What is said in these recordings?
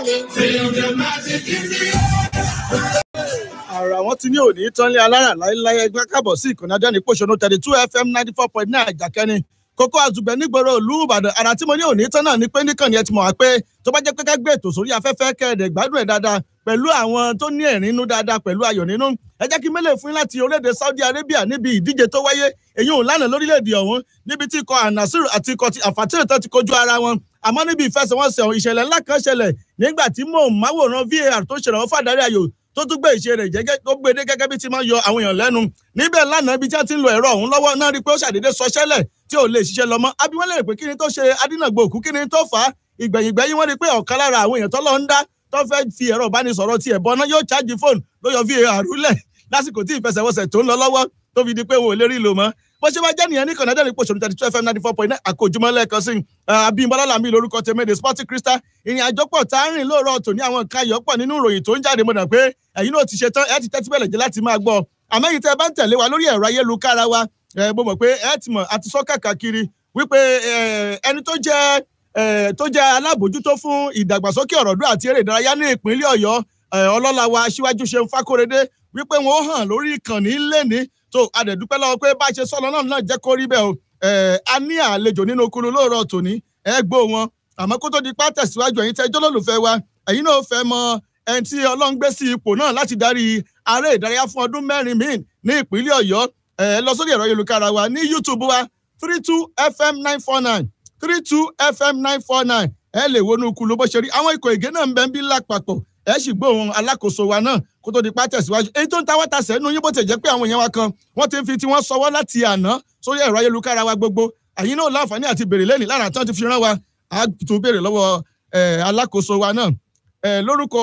àrà wọn ti ní òní tánlé alára láéláé ẹgbẹ́ kábọ̀ sí ìkànnì adẹ́ni pòṣónú thirty two fm ninety four point nine àjàkẹ́ni kókó àzùgbẹ́ nígboro ìlú ìbàdàn àrà tí mo ní òní tán náà ni pé níkànnì ẹ ti mọ̀ wá pé tó bá jẹ́ pé ká gbé ètò sórí afẹ́fẹ́ kẹ́ẹ̀dẹ̀ gbádùn ẹ̀ dáadáa pẹ̀lú àwọn tó ní ẹ̀rín inú dáadáa pẹ̀lú ayọ̀ nínú ẹ jẹ́ kí mélèé fún yín láti orílẹ̀-èdè saudi arabia níbi ìdíje tó wáyé èyí ò lánàá lórílẹ̀-èdè ọ̀hún níbi tí ikọ̀ anasir àti ikọ̀ àfàtìrì tó ti kojú ara wọn àmọ́ níbi ìfẹsẹ̀wọnsẹ̀ ìṣẹ̀lẹ̀ ńlá kan ṣẹlẹ̀ nígbà tí mò ń máwòrán var tó ṣèrànwọ́ fàdárí ayò tó tún gbé ìṣe rẹ̀ jẹ́gẹ́ tó gbé dé gẹ́gẹ́ bí ti máa ń yọ àwọn èèyàn lẹ́nu níbẹ̀ lánàá ibi tí wọ́n ti ń lo ẹ̀rọ ọ̀hún lọ́wọ́ náà rí i pé ó ṣàdédé sọ ṣẹlẹ̀ tí ò lè ṣiṣẹ́ lọ mọ́ abiwọ́n lè pé kí ni tó ṣe adínàgbò òkú kí ni tó fà á ìgbẹ̀yìngbẹ̀yìn wọ́n rí i pé ọ̀kan lára àwọn èèyàn tó lọ ń dá tó fẹ́ fi ẹ̀rọ ìbánisọ̀rọ̀ tiẹ̀ bọ́ náà yóò ṣáàjì fóònù ló yọ var lẹ̀ lásìkò tí ìfẹsẹ̀wọnsẹ̀ tó ń lọ lọ́wọ́ tó fi di pé wọn ò lè rí lò mọ́ bó ṣe bá jẹ́ nìyẹn ní kọ̀nẹ́dẹ́ ní pòṣónú thirty two fm ninety four point nine àkójúmọ́ lẹ́ẹ̀kan sí abimbola lami lórúkọ tèmẹ́dẹ̀ sporting crystal ìrìn àjò pọ̀ tá a rìn lóòrọ̀ tòní àwọn nǹkan ayọ̀ pọ̀ nínú ìròyìn tó ń jáde mọ̀nà pé ẹ̀yin náà ti ṣe tán ẹ ti tẹ́tí bẹ̀lẹ̀ jẹ́ láti máa gbọ́ àmẹ́yìn tẹ́ ẹ bá ń tẹ̀lé wa lórí ẹ̀rọ ayélujára wa mo mọ̀ pé ẹ ti mọ̀ àti sọ kàkàkiri wípé ẹni tó jẹ́ tó jẹ́ alábòjútó fún ìdàgbàsókè ọ̀rọ̀dún àti eré ìdárayá ní ìpínlẹ̀ ọ̀yọ́ ọlọ́lá wa aṣíwájú ṣeun fákóredé wípé wọn ó hàn lórí ìkànnì lẹ́ni tó adẹ̀dúpẹ́ lọ́wọ́ pé bá a ṣe sọ́nà náà náà jẹ́ kó rí bẹ́ẹ̀ o a ní àlejò nínú okunu lóòrọ̀ tòní ẹ gbọ́ wọn àmọ́ kó tó di pá tẹ̀síwájú ẹ̀yin tẹ́jọ́ lólùfẹ́ wa ẹ̀yin náà fẹ́ mọ ẹni tí ọlọ́run gbé sí ipò náà láti darí aré ìdárayá fún ọdún mẹ́rin míì ní ìpínlẹ̀ ọ̀yọ́ ẹ lọ sórí ẹ̀rọ ayélujára wa ní youtube wa three two fm nine four nine three two fm nine four nine ẹ lè wọnú kulu bó ṣe rí àwọn ikọ̀ ìgé náà ń bẹ ń bí lápapọ̀ ẹ sì gbóhùn alákòóso wa náà kó tó di pa tẹ̀síwájú èyí tó ń ta wáta sẹ́nu yín bó ti jẹ́ pé àwọn èèyàn wa kan wọ́n ti ń fi tí wọ́n sọwọ́ láti àná sórí ẹ̀rọ ayélujára wa gbogbo àyín náà láǹfààní àti béèrè lẹ́nìí lára tán ti fi rán wa á tún béèrè lọ́wọ́ alákòóso wa náà lórúkọ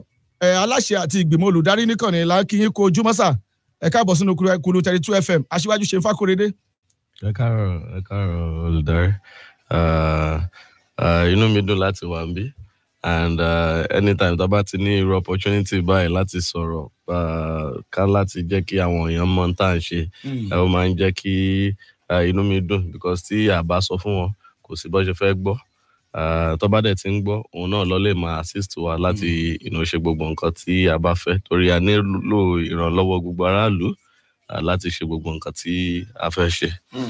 aláṣẹ àti ìgbìmọ̀ olùdarí nìkànnì làákìyín kó ojúmọ́sà ẹ káàbọ̀ sínú kulu thirty two fm aṣíwájú ṣe fákòrédé. ẹ káàárọ̀ ẹ káàárọ̀ olùdarí inú mi dùn láti wà níbí and uh, anytime tá a bá ti ní irú opportunity báyìí láti sọ̀rọ̀ ká láti jẹ́ kí àwọn èèyàn mọ tá à ń ṣe ó máa ń jẹ́ kí inú mi dùn because tí a bá sọ fún wọn kò sí bó ṣe fẹ́ gbọ́ tó bá dẹ̀ ti ń gbọ́ òun náà lọ lè máa assist wa láti inú ṣe gbogbo nǹkan tí a bá fẹ́ torí a nílò ìrànlọ́wọ́ gbogbo aráàlú láti ṣe gbogbo nǹkan tí a fẹ́ ṣe.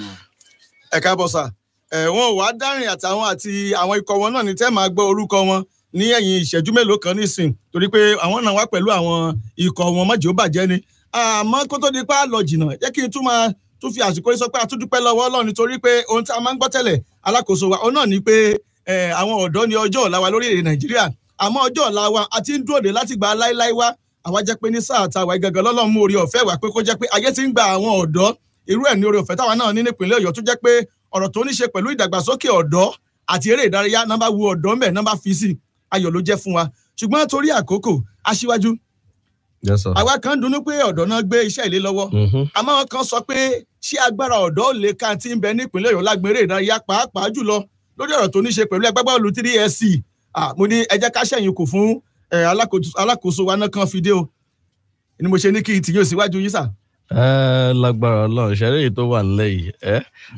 ẹ káàbọ̀ sà wọn ò wá dárìn àtàwọn àti àwọn ikọ̀ wọn náà ní tẹ́ máa gbọ́ orúkọ wọn ní ẹ̀yìn ìṣẹ́jú mélòó kan nísìn torí pé àwọn náà wá pẹ̀lú àwọn ikọ̀ wọn mọ́jì ó bàjẹ́ ni àmọ́ kó tó di pa lọ jìnnà jẹ́ kí n tún máa tún fi àsìkò yìí sọ pé a tún dúpẹ́ lọ́wọ́ ọlọ́run nítorí pé ohun tí a máa ń gbọ́ tẹ́lẹ̀ alákòóso wa òun náà ni pé àwọn ọ̀dọ́ ni ọjọ́ ọ̀la wa lórílẹ̀ nàìjíríà àmọ́ ọjọ́ ọ̀la wa a ti ń dúró de láti gba láíláí wá àwa jẹ́ pé ní sáà ta wa gangan lọ́lọ́run mú orí ọ̀fẹ́ wá pé kó jẹ́ pé ayé ti ń gba àwọn ọ̀dọ́ irú ẹ̀ ní orí ọ̀fẹ́ táwa náà ní nípìnlẹ̀ ọ̀yọ́ tó jẹ́ pé ọ̀rọ̀ tó ní ṣe pẹ̀lú ìdàgbàsókè ọ̀dọ́ àti eré ìdárayá nọ́mbà wu ọ̀dọ́ mẹ́ nọ́mbà fi sí ayọ̀ ló jẹ́ fún wa ṣùgbọ́n torí àkókò aṣíwájú àwa kan dunnú pé ọ̀dọ́ náà gbé iṣẹ́ ilé lọ́wọ́ àmọ́ wọn kan sọ pé ṣé agbára ọ̀dọ́ lè ka ti ń bẹ nípìnlẹ̀ ọ̀yọ́ lágbèrè ìdárayá pàápàá jùlọ lórí ọ̀rọ̀ tó ní ṣe pẹ̀lú ẹgbẹ́ bọ́ọ̀lù three sc mo ní ẹ jẹ́ ká ṣẹ̀yìn kù fún alákòóso wa náà kan fìdí o ni mo ṣe ní kí n tìyàn síwájú yín sà. ẹ lágbára ọlọrun ṣẹlẹ èyí tó wà nílẹ yìí ẹ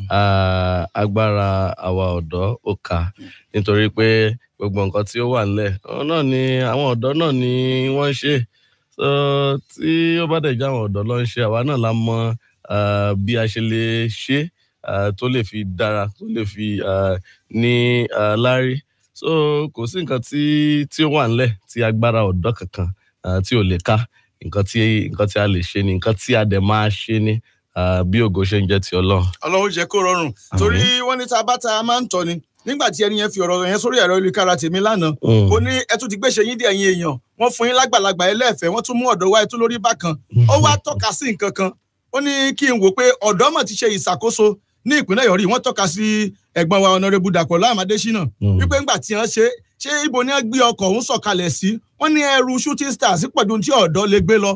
agbára àwa ọdọ ó kà nítorí pé gbogbo nǹkan tí ó wà nílẹ náà ni àwọn ọdọ náà ni wọn ń ṣe so tí ó bá dẹ̀ jẹ́ àwọn ọ̀dọ́ ló ń ṣe àwa náà la mọ bí a ṣe lè ṣe tó lè fi dára tó lè fi ní lárí so kò sí nǹkan tí tí ó wà nílẹ̀ tí agbára ọ̀dọ́ kankan tí ò lè ká nǹkan tí nǹkan tí a lè ṣe ni nǹkan tí a dẹ̀ máa ṣe ni bí ògo ṣe ń jẹ́ ti ọlọ́run. ọlọ́run jẹ́ kó rọrùn torí wọ́n ní tá a bá ta máa ń tọ́ ni nígbà tí ẹni yẹn fi ọ̀rọ̀ yẹn sórí ẹ̀rọ ìlúkára tèmi lánàá ó ní ẹ tún ti gbéṣe yín dé ẹ̀yin èèyàn wọ́n fún yín lágbàlagbà ẹlẹ́ẹ̀fẹ́ wọ́n tún mú ọ̀dọ́ wá ẹtún lórí bákan ó wá tọ́ka sí nǹkan kan ó ní kí n wò pé ọ̀dọ́ mọ̀ ti ṣe ìṣàkóso ní ìpínlẹ̀ yọrí wọ́n tọ́ka sí ẹ̀gbọ́n wa ọ̀nàrẹ́bù dàpọ̀ láàmàdésínà wípé ńgbà tí wọ́n ṣe ṣé ibo ni wọ́n gbé ọkọ̀ òun sọ̀kalẹ̀ sí wọ́n ní ẹrù shooting stars pọ̀jù tí ọ̀dọ́ lè gbé lọ.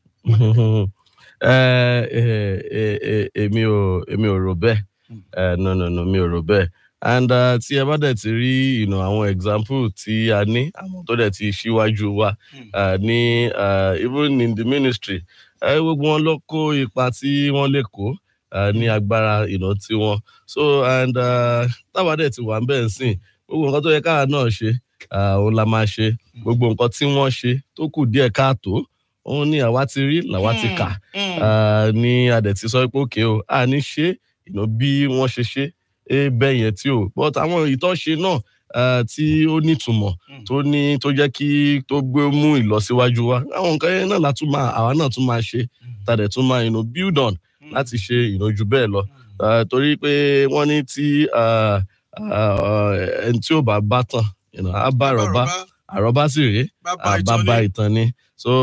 èmi ò èmi ò rò bẹ́ẹ̀ no no no mi ò rò bẹ́ẹ̀ and uh, tí ẹ bá dẹ̀ ti rí you know, àwọn example tí a ní àwọn tó dẹ̀ ti ṣíwájú wa uh, ní uh, even in the ministry gbogbo uh, wọn ló kó ipa tí wọ́n lè kó uh, ní agbára you know, tí wọ́n so and uh, táwa dẹ̀ ti wà ń bẹ̀ ń sìn gbogbo nǹkan tó yẹ káà náà ṣe ah, òun la máa ṣe gbogbo nǹkan tí wọ́n ṣe tó kù díẹ̀ káàtó òun ni àwa ti rí làwa ti kà Ah, ni adẹ̀ ti sọ pé òkè o a ní ṣe ìná bí wọ́n ṣe ṣe é bẹ́ẹ̀ yẹn tí o but àwọn ìtọ́ṣe náà ah, tí ó nítumọ̀ Mm. tó ní tó jẹ́ kí tó gbé mú ìlọsíwájú wa àwọn nǹkan yẹn náà la tún máa àwa náà tún máa ṣe tàdẹ̀ tún máa you know, build on láti ṣe ìnájú bẹ́ẹ̀ lọ Ah, torí pé wọ́n ní tí ah, ah, ẹni tí ò bá bá tàn you know, á bá àrọ́bá àrọ́bá sì rèé àbábá ìtàn ni so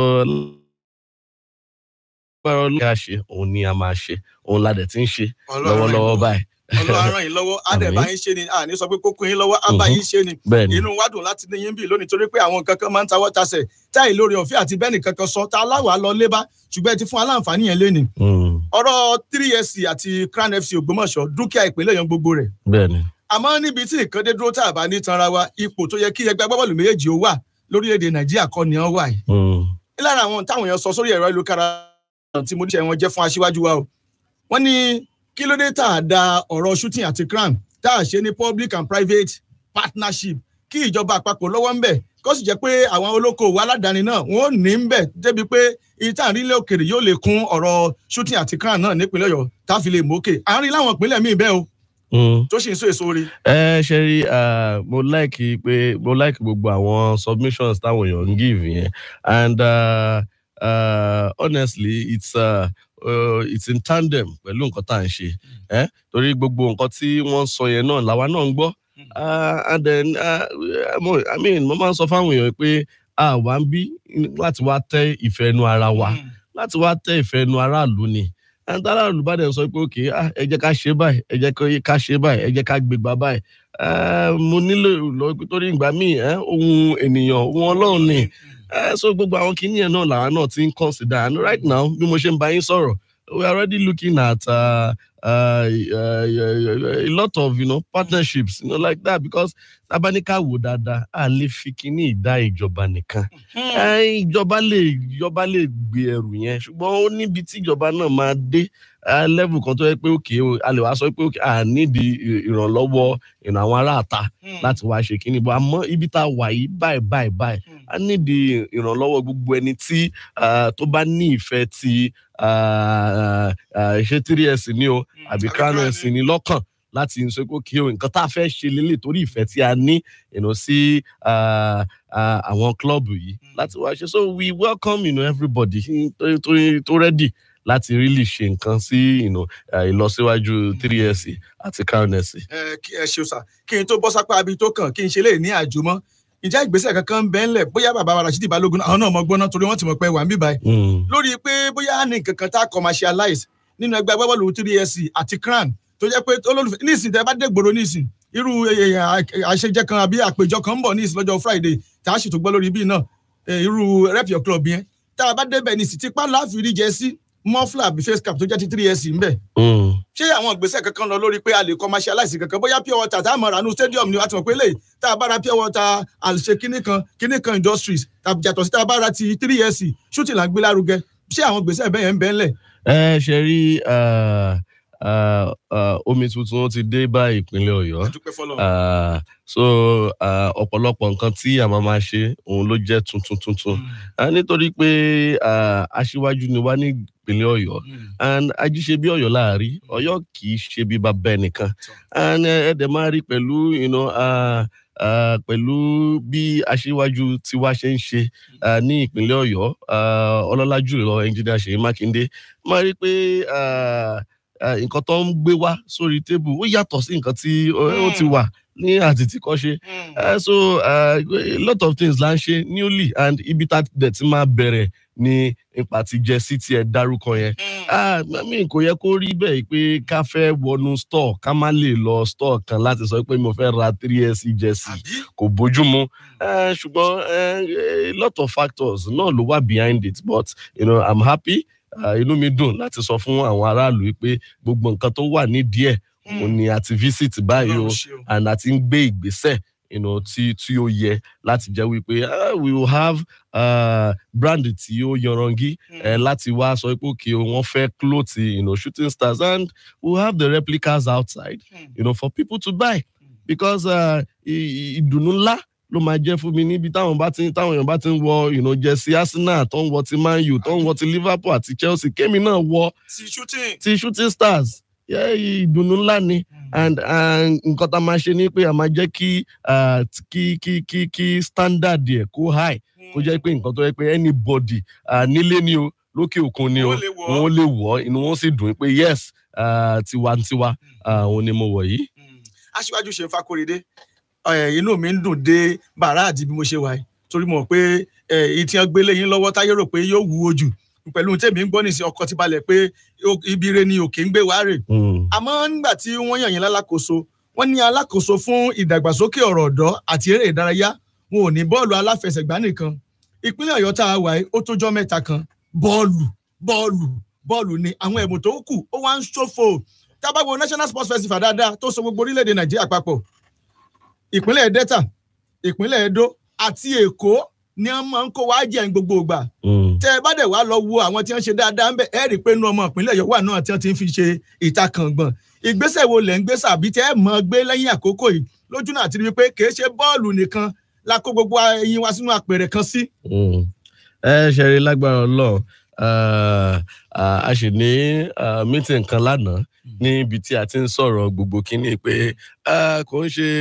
lágbára Ọlọ́run kí a ṣe òun ni a máa ṣe òun la dẹ̀ ti ń ṣe lọ́wọ́lọ́wọ́ báyìí ọlọ́run ràn yín lọ́wọ́ àdẹ̀bá Àmín. yín ṣe ni àní sọ pé kókó yín lọ́wọ́ àbá Mhm. yín ṣe ni bẹ́ẹ̀ ni inú wa dùn láti ní yín bí lónìí torí pé àwọn nǹkan kan máa ń tawọ́ tasẹ̀ táì lórí ọ̀fẹ́ àti bẹ́ẹ̀nì kankan sọ tá aláwọ̀ á lọ lébá ṣùgbọ́n ẹ ti fún aláǹfààní yẹn léni Mm, ọ̀rọ̀ three sc àti crown fc ògbómọ̀ṣọ́ dúkìá ìpínlẹ̀ yẹn gbogbo rẹ̀ bẹ́ẹ̀ ni àmọ́ níbi tí nǹkan dé dúró tá a bá ní tanra wa ipò tó yẹ kí ẹgbẹ́ agbábọ́ọ̀lù méjèèjì ó wà lórílẹ̀‐èdè nàìjíríà kọ́ ni wọ́n wà yìí Mm, lára àwọn táwọn èèyàn sọ sórí ẹ̀rọ ìlúkara tí mo níṣẹ́ wọn jẹ́ fún aṣíwájú wa o wọ́n ní kí ló dé tá a da ọ̀rọ̀ shooting àti crown tá a ṣe ní public and private partnership kí ìjọba àpapọ̀ lọ́wọ́ ń bẹ̀ kó sì jẹ́ pé àwọn olókoòwò aládàáni náà wọ́n ò ní ń bẹ̀ débi pé ìta ìrìnlẹ̀ òkèrè yóò lè kún ọ̀rọ̀ shooting àti crown náà nípínlẹ̀ ọ̀yọ́ tá a fi lè mókè àárín láwọn ìpínlẹ̀ míì bẹ́ẹ̀ o mm. tó sì ń so èso rí. ẹ ṣe rí ah, mo like pé mo like gbogbo àwọn submissions táwọn èèyàn ń give yẹn and uh, uh, honestly it's uh, uh, it's in tandem pẹ̀lú nǹkan tá à ń ṣe eh? torí gbogbo nǹkan tí wọ́n sọ yẹn náà làwa náà ń gbọ́ Ah, and then uh, mo- I mean mo máa ń sọ fáwọn èèyàn pé a wà ń bí láti wá tẹ ìfẹ́ inú ara wa láti wá tẹ ìfẹ́ inú aráàlú ni ẹni tí aráàlú bá dẹ̀ sọ pé òkè ah, ẹ jẹ́ ká ṣe báyìí ẹ jẹ́ kó- ká ṣe báyìí ẹ jẹ́ ká gbégbá báyìí Eh, mo nílò lọ torí ìgbà míì eh, ohun ènìyàn ohun ọlọ́run ni Eh, so gbogbo àwọn kìíní yẹn náà làwọn náà ti ń consider and right now bí mo ṣe ń bá yín sọ̀rọ̀ we are already looking at uh, uh, uh, a lot of you know, partnerships you know, like that because tabanika wò dáadáa a lè fi kíní ìdá ìjọba nìkan ẹ, ìjọba lè ìjọba lè gbé ẹrù yẹn ṣùgbọ́n ó níbi tí ìjọba náà máa dé ẹ, level kan tó yẹ pé òkè o a lè wá sọ pé òkè a nídìí ì- ìrànlọ́wọ́ ìrìn àwọn aráàta láti wá ṣe kíní bọ́ àmọ́ ibi tá a wà yìí báyìí báyìí báyìí a nídìí ìrànlọ́wọ́ gbogbo ẹni tí ah, tó bá ní ìfẹ́ ti ah, ah, ṣé three s ní o àbí crown s ní lọ́kàn láti sọ pé kí o nǹkan tá a fẹ́ ṣe lélẹ̀ torí ìfẹ́ tí a ní you know, sí ah, ah, àwọn klọ́ọ̀bù yìí láti wá ṣe so we welcome you know, everybody tó tó- tó ready láti really ṣe nǹkan sí you know, ah, ìlọsíwájú three s àti crown s. ẹ kí ẹ ṣe sà kí n tó bọ́ sápá abi tó kàn kí n ṣe lè ní àjùmọ́ ìjà ìgbésẹ̀ kankan ń bẹ ńlẹ̀ bóyá bàbá wa Rashidi Balógun àwọn náà mọ gbọ́ná torí wọ́n ti mọ̀ pé wà ń bíbá ẹ̀ Mm. lórí pé bóyá ní nǹkan kan tá a commercialize nínú ẹgbẹ́ agbábọ́ọ̀lù three sc àti crown tó jẹ́ pé olólùfẹ́ nísìnyí tẹ́ bá dé gbòòrò nísìnyí irú eh, eh, àṣejẹ kan àbí àpèjọ kan ń bọ̀ nísìnyí lọ́jọ́ Friday tá a sì tó gbọ́ lórí bíi náà eh, irú rep your club yẹn tá a bá débẹ̀ nísìnyí tipa láàfin rí jẹ sí mọ́flà àbí face cap tó jẹ́ ti three sc ń bẹ̀ Mm. ṣé àwọn ìgbésẹ̀ kankan lọ lórí pé a lè commercialize kankan bóyá pure water tá a mọ̀ ránú stadium ni wàá ti mọ̀ pé lè tá a bá ra pure water àlùṣe kíní kan kíní kan industries tàbí yàtọ̀ sí tá a bá ra ti three years shooting là ń gbé lárugẹ ṣé àwọn ìgbésẹ̀ bẹ́ẹ̀ yẹn ń bẹ́ẹ̀ lẹ̀. ẹ ṣe rí ah, ah, ah, omi tuntun ó ti dé bá ìpínlẹ̀ ọ̀yọ́ dúpẹ́ fọlọ́. Ah, so ah, ọ̀pọ̀lọpọ̀ nǹkan tí a máa máa ṣe òun ló jẹ́ tuntun tuntun Ah, nítorí pé ah, aṣíwájú ni wá ní ìpínlẹ̀ ọ̀yọ́ and ajíṣe bí ọ̀yọ́ láàrí ọ̀yọ́ kì í ṣe bí bàbá ẹnìkan and ẹ ẹ dẹ̀ máa rí pẹ̀lú you know, ah, ah, pẹ̀lú bí aṣíwájú tiwa ṣe ń ṣe ah, ní ìpínlẹ̀ ọ̀yọ́ ah, ọlọ́lá jùlọ ẹnjìnìá ṣèyí mákindé máa rí pé ah, ah, nǹkan tó ń gbé wá sórí tébù ó yàtọ̀ sí nǹkan tí ó ó ti wà ní àtìtìkọ́ṣe Uh, so uh, a lot of things la ń ṣe newly and ibi tá dẹ̀ ti máa bẹ̀rẹ̀ ni ipa ti jẹ sí tiẹ̀ dárúkọ yẹn. Ah, mi kò yẹ kó rí bẹ́ẹ̀ pé ká fẹ́ wọnú store ká má lè lọ store kan láti sọ pé mo fẹ́ ra three s jersey àbí kò bójú mu Eh, ṣùgbọ́n eh, a lot of factors náà ló wà behind it but you know, i'm happy Ah, inú mi dùn láti sọ fún àwọn aráàlú pé gbogbo nǹkan tó wà nídìí ẹ̀ òun ni àti visit báyìí o Ọlọ́run ṣe o. and àti ń gbé ìgbésẹ̀ you know, tí tí ó yẹ láti jẹ́ wípé ah, we will have uh, brand tí ó yanrangi eh, láti wá sọ pé òkè o wọ́n fẹ́ cloth you know, shooting stars and we will have the replicas outside you know, for people to buy because uh, i- i- ìdùnnú ńlá ló máa jẹ́ fún mi níbi táwọn bá ti táwọn èèyàn bá ti ń wọ you know, jersey arsenal tó ń wọ ti man u tó ń wọ ti liverpool àti chelsea kémi náà wọ ti shooting. ti shooting stars yeah, ìdùnnú ńlá ni and and nǹkan tá a máa ṣe ni pé a máa jẹ́ kí ah, kí kí kí kí standard ẹ̀ kó high kó jẹ́ pé nǹkan tó yẹ pé anybody ah, nílé ni o lókè òkun ni o Wọ́n lè wọ̀ ọ́. wọn lè wọ̀ ọ́, inú wọn sì dùn pé yes ah, tiwantiwa ah, òun ni mo wọ̀ yìí. Mm. aṣíwájú ṣe ń fakorede ẹ, inú mi ń dùn dé bàrá àti bí mo ṣe wà yìí torí mo mọ̀ pé ẹ, ìtì hàn gbélé yín lọ́wọ́ táyé rò pé yóò wúwo jù pẹ̀lú ohun tèmi ń gbọ́ nìsín ọkọ̀ ti balẹ̀ pé ó- ibi ire ni òkè ń gbé wá rè Mm. àmọ́ nígbà tí wọ́n yàn yín lálákòóso wọ́n ní alákòóso fún ìdàgbàsókè ọ̀rọ̀ ọ̀dọ́ àti eré ìdárayá wọn ò ní bọ́ọ̀lù aláfẹsẹ̀gbá nìkan ìpínlẹ̀ ọ̀yọ́ tá a wà yìí ó tójọ́ mẹ́ta kan bọ́ọ̀lù bọ́ọ̀lù bọ́ọ̀lù ni àwọn ẹ̀bùn tó kù ó wá ń ṣòfò tábàgbọ́ national sports festival dáadáa tó so gbogbo orílẹ̀-èdè nàìjíríà papọ̀ ìpínlẹ̀ delta ìpínlẹ̀ edo àti èkó ni wọ́n máa ń kó wá jẹ́ ní gbogbo ìgbà Mm. tẹ ẹ bá dẹ̀ wá lọ wo àwọn tí wọ́n ṣe dáadáa ń bẹ̀ ẹ́ rí i pé inú ọmọ ìpínlẹ̀ Ọ̀yọ́ wà náà tí wọ́n ti ń fi ṣe ìtakàngbọ̀n ìgbésẹ̀ wo lẹ̀ ń gbé sàbí tẹ́ ẹ mọ̀ gbé lẹ́yìn àkókò yìí lójú náà ti rí i pé kì í ṣe bọ́ọ̀lù nìkan la kó gbogbo ẹyin wa sínú àpẹẹrẹ kan sí. Mm. ẹ ṣe rí lágbára Ọlọ́run ah, ah, a sì ní ah, meeting kan lánàá níbi tí a ti ń sọ̀rọ̀ gbogbo kínní pé ah, kò ń ṣe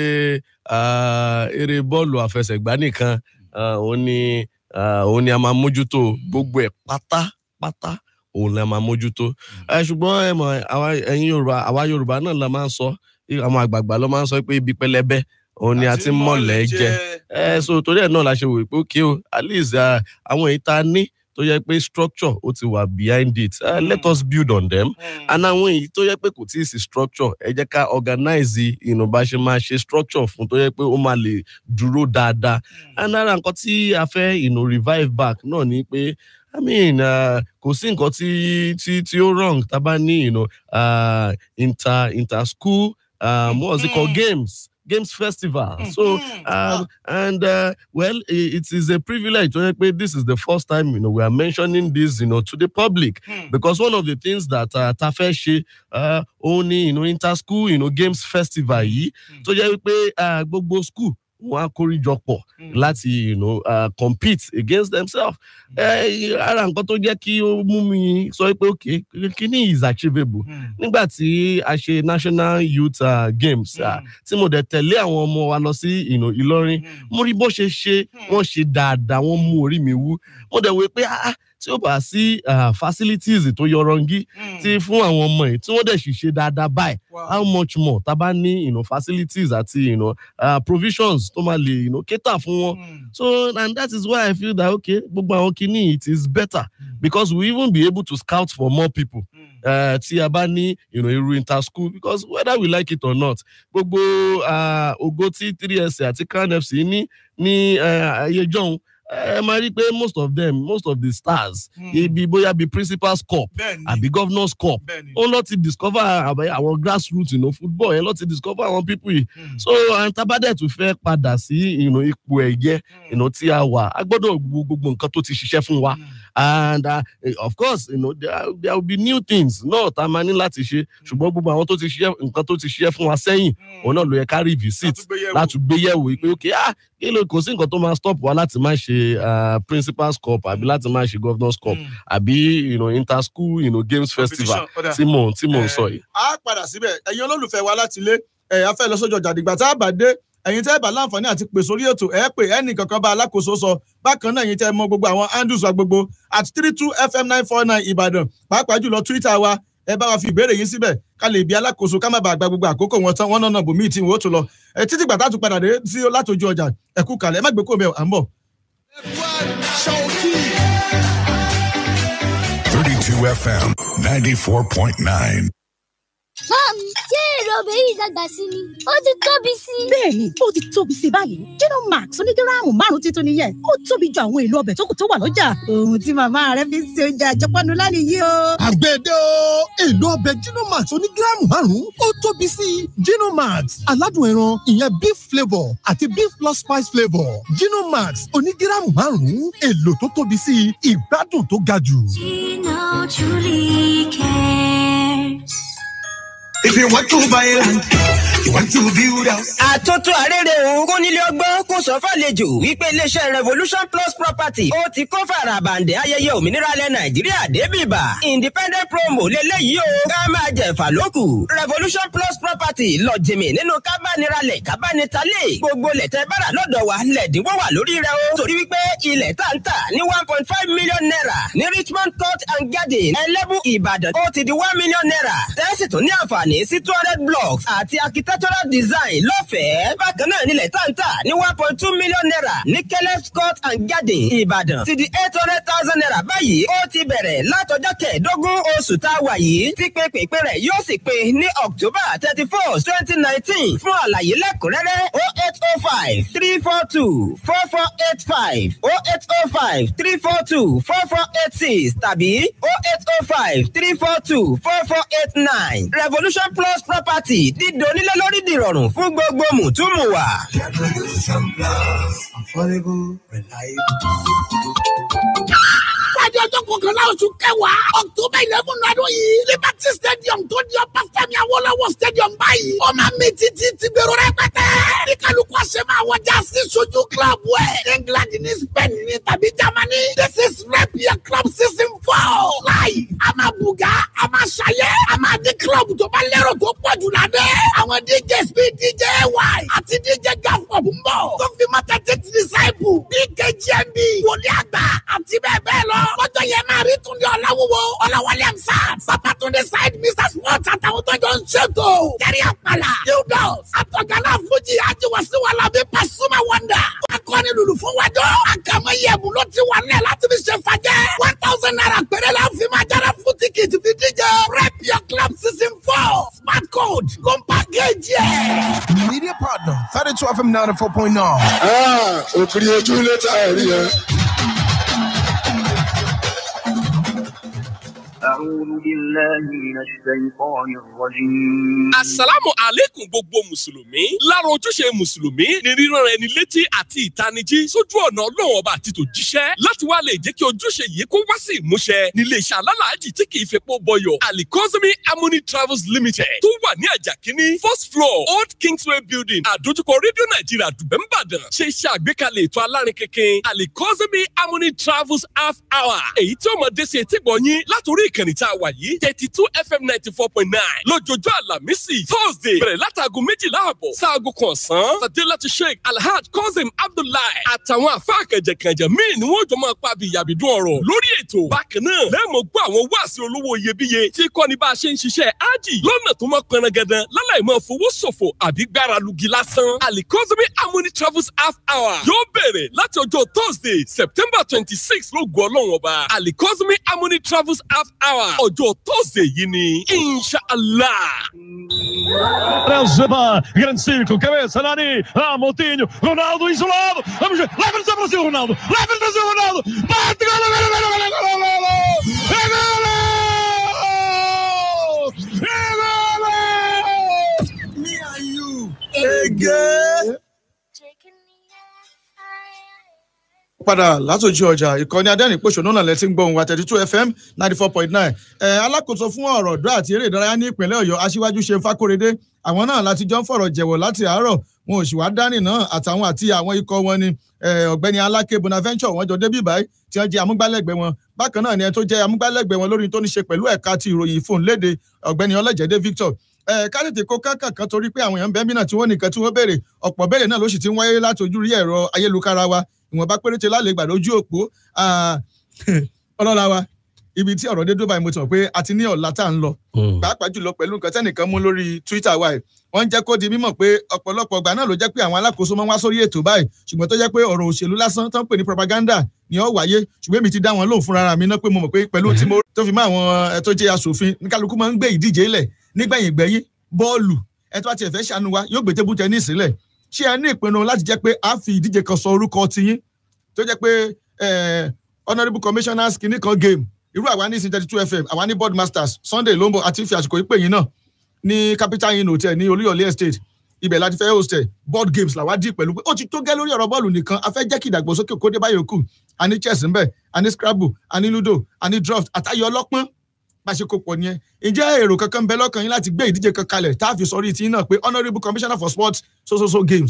ah, eré bọ́ọ̀lù àfẹsẹ̀gbá nìkan ah, òun ni ah, òun ni a máa mójútó gbogbo ẹ̀ pátápátá òun la máa mójútó Eh, ṣùgbọ́n ẹ mọ̀ àwa ẹ̀yin Yorùbá àwa Yorùbá náà la máa ń sọ àwọn àgbààgbà ló máa ń sọ pé ibi pẹlẹbẹ òun ni a ti ń mọ̀lẹ́ jẹ ẹ so torí ẹ náà la ṣe wò pé okay o at least ah, àwọn èyí tá a ní tó yẹ pé structure ó ti wà behind it uh, let us build on them and àwọn èyí tó yẹ pé kò tí ì sí structure ẹ jẹ́ ká organize you know, bá ṣe máa ṣe structure fún tó yẹ pé ó máa lè dúró dáadáa and ara nǹkan tí a fẹ́ you know, revive back náà ni pé i mean uh, kò sí nǹkan tí tí tí ó wrong tá a bá ní you know, uh, inter inter school um, what was it called games games festival so um, and uh, well, i- it is a privilege to hear this is the first time you know we are mentioning this you know to the public because one of the things that uh, Tafeshi uh, only you know inter school you know games festival yìí tó jẹ́ wípé uh, gbogbo school wọn á kórìjọpọ̀ láti you know, uh, compete against themselves. Eh, ara nǹkan tó jẹ́ kí ó mú mi sọ pé okay kíní is achievable nígbà tí a ṣe national youth uh, games uh, tí mo dẹ̀ tẹ̀lé àwọn ọmọ wa lọ sí you know, Ìlọrin mo rí bó ṣe ṣe wọ́n ṣe dáadáa wọ́n mú orí mi wú mo dẹ̀ wò pé ah, ah, tí ó bá sí ah, facilities tó yọrọngí tí fún àwọn ọmọ yìí tí wọ́n dẹ̀ sì ṣe dáadáa báyìí how much more tá a bá ní you know, facilities àti you know, uh, provisions tó máa lè you know, cater fún wọn so and that is why I feel that okay gbogbo àwọn kìíní it is better because we even be able to scout for more people uh, tí a bá ní you know, irú inter school because whether we like it or not gbogbo uh, ògo tí 3SC àti CAN FC ní ní uh, ayé jọ̀hún ẹ máa rí i pé most of them most of the stars ibi bóyá bí principal's cup bẹ́ẹ̀ni àbí governor's cup bẹ́ẹ̀ni ó lọ ti discover àbẹ- àwọn grassroots you know, football yẹn lọ ti discover àwọn people yìí so àwọn tabadẹ tún fẹ́ padà sí you know, ipò ẹ̀yẹ you know, tí a wà a gbọ́dọ̀ wo gbogbo nǹkan tó ti ṣiṣẹ́ fún wa and uh, eh, of course you know, there, are- there will be new things náà tá a máa ní láti ṣe ṣùgbọ́n gbogbo àwọn tó ti ṣiṣẹ́ nǹkan tó ti ṣiṣẹ́ fún wa sẹ́yìn òun náà ló yẹ ká revisit láti gbé yẹ̀wò pé ok ah kí ló kò sí nǹkan tó máa stop wa láti má ṣe uh, principal's cup àbí láti má ṣe governor's cup àbí you know, inter school you know, games festival tí mò ń tí mò ń sọ yìí. a padà síbẹ̀ ẹ̀yin olólùfẹ́ wa láti ilé ẹ̀ a fẹ́ lọ sójú ọjà dìgbà tá a bá dé ẹ̀yin tẹ́ ẹ bá láǹfààní àti pè sórí ètò ẹ̀ pè ẹnì kankan bá alákòóso sọ bákan náà ẹ̀yin tẹ́ ẹ mọ gbogbo àwọn handles wa gbogbo at three two fm nine four nine ìbàdàn pàápàá jùlọ twitter wa ẹ bá wa fi ìbéèrè yín síbẹ̀ ká lè bí alákòóso ká má bàa gba gbogbo àkókò wọn tán wọn náà bò míì tí wọn ó tún lọ ẹ títí gbà tá a tún padà dé sí látòjú ọjà ẹ kú kalẹ̀ ẹ má gbé kó bẹ́ẹ̀ à ń bọ̀. 32 FM 94.9. Mom, ṣé èrè ọbẹ̀ yìí dàgbà sí ni? Ó ti tóbi sí i. bẹ́ẹ̀ni ó ti tóbi sí i báyìí Gino Max onígíráàmù márùn títún nìyẹn ó tóbi ju àwọn èlò ọbẹ̀ tó kù tó wà lọ́jà ohun tí màmá rẹ fi ń ṣe oúnjẹ àjẹpọ́nu lánìí yìí o. àgbẹ̀dẹ o èlò ọbẹ̀ Ginomax onígíráàmù márùn-ún ó tóbi sí i Ginomax aládùn ẹran ìyẹn beef flavour àti beef plus spice flavour Ginomax onígíráàmù márùn-ún èlò tó tóbi sí i ìgbádùn tó ga jù. Gino truly cares. If you want to buy land, You want to build house? àtótó àrèrè òun kó nílé ọgbọ́n kó sọ fàlejò wípé iléeṣẹ́ revolution plus property ó ti kó farabàǹdẹ̀ ayẹyẹ òmìnira ilẹ̀ nàìjíríà débìbà independent promo lélẹ́yìí o ká máa jẹ̀fà lókù revolution plus property lọ jìmì nínú kábániralẹ̀ kábánitalẹ̀ gbogbo lẹ̀tẹ̀ bára lọ́dọ̀ wa lẹ̀dínwó wà lórí rẹ o torí wípé ilẹ̀ tá ń tà ní one point five million naira ní richmond court and garden ẹlẹ́bù ìbàdàn ó ti di one million naira tẹ́sí tún ní àǹfààní sí two hundred blocks àti architectural design lọ́fẹ̀ẹ́ bákan náà nílẹ̀ tá ń tà ní one point two million naira ní caleb court and garden ìbàdàn ti di eight hundred thousand naira báyìí ó ti bẹ̀rẹ̀ látọjọ́ kẹẹ̀ẹ́dógún oṣù tá a wà yìí tí pépèpé rẹ̀ yóò sì pé ní october thirty first twenty nineteen fún àlàyé lẹ́kùnrẹ́rẹ́ o eight oh five three four two four four eight five o eight oh five three four two four four eight six tàbí o eight oh five three four two four four eight nine revolution plus property dídò onílé lórí dìrọ̀rùn fún gbogbo mùtúmùwà. Revolution Plus. Affordable, reliable. Friday ọjọ́ kọkànlá oṣù kẹwàá October eleven ọdún yìí Liberty Stadium tó di ọba Fẹ́mi Awólọ́wọ̀ Stadium báyìí. Ó máa mi títí ti gbèrò rẹpẹtẹ. Ní kálukú àṣẹ máa wọjá sí sojú club ẹ̀. England ní Spain ní tàbí Germany. This is rep your club season four. Láì, a máa bùgá, a máa ṣayẹ́, a máa di club tó bá lérò tó pọ̀ jù ládẹ́. Àwọn DJs bíi DJ Y àti DJ Gafop ń bọ̀. Tó fi mọ́ tẹ́tí ti disciple. BKGMB, wòlíì àgbà àti bẹ́ẹ̀ bẹ́ẹ̀ lọ. Lọ́jọ́ yẹn máa rí Túndé Ọláwúwo, Ọláwálé Amsat, Babatunde Said, Mr. Sports àtàwọn tó jọ ń ṣètò. Kẹ́rì Àpàlà, Hildos, Àtọ̀gánná Fújì, Ajiwasiwala bí Pasuma Wanda. Akọni lulu fún wájọ́. Àkàmọ́ yẹ̀bù ló ti wà nílẹ̀ láti fi ṣe fàjẹ́. One thousand naira péré la fi máa jára fún tíkìtì fi díje. Rep your club season four. Smart code ló ń pàkéjì ẹ̀. Media partner, 32 FM 94.9. òkìrì ojú létà ẹ̀rí ẹ̀. أعوذ بالله من الشيطان الرجيم Àsàlámù àlékún gbogbo Mùsùlùmí. Lára ojúṣe Mùsùlùmí ni rírán ẹni létí àti ìtanijí sójú ọ̀nà Ọlọ́run ọba àti tòjíṣẹ́. Láti wá lè jẹ́ kí ojúṣe yìí kó wá sí ìmúṣẹ ní iléeṣẹ́ alálàájì tí kì í fepo bọyọ̀. Alikozimi Harmony Travels Limited tó wà ní Àjàkíní first floor Old Kingsway Building àdójúkọ Rédíò Nàìjíríà Dùbẹ̀ Mbàdàn ṣe iṣẹ́ àgbékalẹ̀ ètò alárin kékeré Alikozimi Harmony Travels half hour. Èyí tí ó mọ̀ dé sí etí gbọ̀nyín látòrí ìkànnì tá a wà yìí thirty two fm ninety four point nine lójoojó àlàmísì thursday bẹ̀rẹ̀ látàgò méjìlá àbọ̀ sáàgò kọ̀ọ̀sán sadélátì sheikh alhaj cousin abdullahi àtàwọn àfáà kẹjẹkẹjẹ míì ni wọ́n jọ máa pa àbíyàbídún ọ̀rọ̀ lórí ètò bákan náà lẹ́ẹ̀mọ̀ gbọ́ àwọn wáàsí olówó iyebíye tí kọ́ni bá a ṣe ń ṣiṣẹ́ ájì lọ́nà tó mọ́ pẹrangandan láláì máa fowó ṣòfò àbí gbára lugi lásán alikozimi harmony travels half hour yóò bẹ̀rẹ̀ láti ọjọ́ thursday september twenty six ló gbọ́ ọlọ́run ọba alikozimi harmony travels half hour ọjọ́ thursday yìí ni inshallah. Elzeba, grande círculo, cabeça, Nani, ah, Moutinho, Ronaldo isolado, vamos ver, leva-nos ao Brasil, Ronaldo, leva-nos ao Brasil, Ronaldo, bate, gol, gol, gol, gol, gol, gol, gol, gol, Me and you again. padà látòjú ọjà ìkànnì adẹ́rìn-pọ̀ṣọ́nù náà lẹ́tí ń gbọ́ ohun àtẹ̀tí two fm ninety four point nine ẹ̀ alákòóso fún ọ̀rọ̀ ọ̀dọ́ àti eré ìdárayá ní ìpínlẹ̀ ọ̀yọ́ aṣíwájú ṣe fákòrédé àwọn náà láti jọ ń fọ̀rọ̀ jẹ̀wọ̀ láti àárọ̀ wọn ò sì wá dání náà àtàwọn àti àwọn ikọ̀ wọn ni ọ̀gbẹ́ni aláké bonaventure wọn jọ débí báyìí tí wọ́n jẹ́ amúgbálẹ́gbẹ̀ẹ́ wọn bákan náà ni ẹni tó jẹ́ amúgbálẹ́gbẹ̀ẹ́ wọn lórí tó ní ṣe pẹ̀lú ẹ̀ka ti ìròyìn fún léde ọ̀gbẹ́ni ọlẹ́jẹ̀dẹ́ victor ká tètè kó kákà kan torí pé àwọn èèyàn bẹ́ẹ̀ mìíràn tí wọ́n nìkan tí wọ́n béèrè ọ̀pọ̀ béèrè náà ló sì ti ń wáyé láti ojú rí ẹ̀rọ ayélujára wa ìwọ̀nba péréte lálẹ́ ìgbà lójú òpó ọlọ́lá wa ibi tí ọ̀rọ̀ dé dó báyìí mo ti mọ̀ pé a ti ní ọ̀la tá à ń lọ pàápàá jùlọ pẹ̀lú nǹkan tẹ́nìkan mú lórí twitter wa yìí wọ́n ń jẹ́ kó di mímọ̀ pé ọ̀pọ̀lọpọ̀ ọgbà náà ló jẹ́ pé àwọn alákòóso máa ń wá sórí ètò báyìí ṣùgbọ́n tó jẹ́ pé ọ̀rọ̀ òṣèlú lásán tó ń pè ní propaganda ni ó wáyé ṣùgbọ́n èmi ti dá wọn lóhùn fúnra mi náà pé mo mọ̀ pé pẹ̀lú tí mo tó fi mọ́ àwọn ẹ̀ tó jẹ́ aṣòfin ní kálukú máa ń gbé ìdíje lẹ̀ nígbẹ̀yìn gbẹ̀yìn bọ́ọ̀lù ẹ̀ tó bá tiẹ̀ fẹ́ ṣàánú wa yóò gbé tébù tẹ́nísì sílẹ̀ ṣé ẹ ní ìpinnu láti jẹ́ pé a fi ìdíje kan sọ orúkọ tiyín tó jẹ́ pé honourable commissioners kìíní kan game irú àwa ní thirty two fm àwa ní board masters sunday lombo àti fi àsìkò ìpè yín náà ní capital inn hotel ní olúyọ̀lé estate ibẹ̀ láti fẹ́ hostel board games làwa dì pẹ̀lú pé ó ti tó gẹ́ lórí ọ̀rọ̀ bọ́ọ̀lù nìkan a fẹ́ jẹ́ kí ìdàgbàsókè kó dé báyìí kù a ní chess ńbẹ̀ a ní scrabble a ní ludo a ní draft àtayọ ọlọ́pọ́n pàṣẹkọpọ̀ ni ẹ ǹjẹ́ èrò kankan ń bẹ lọ́kàn yín láti gbé ìdíje kan kalẹ̀ tá a fi sọrí tí náà pé honourable commissioner for sports so so so games.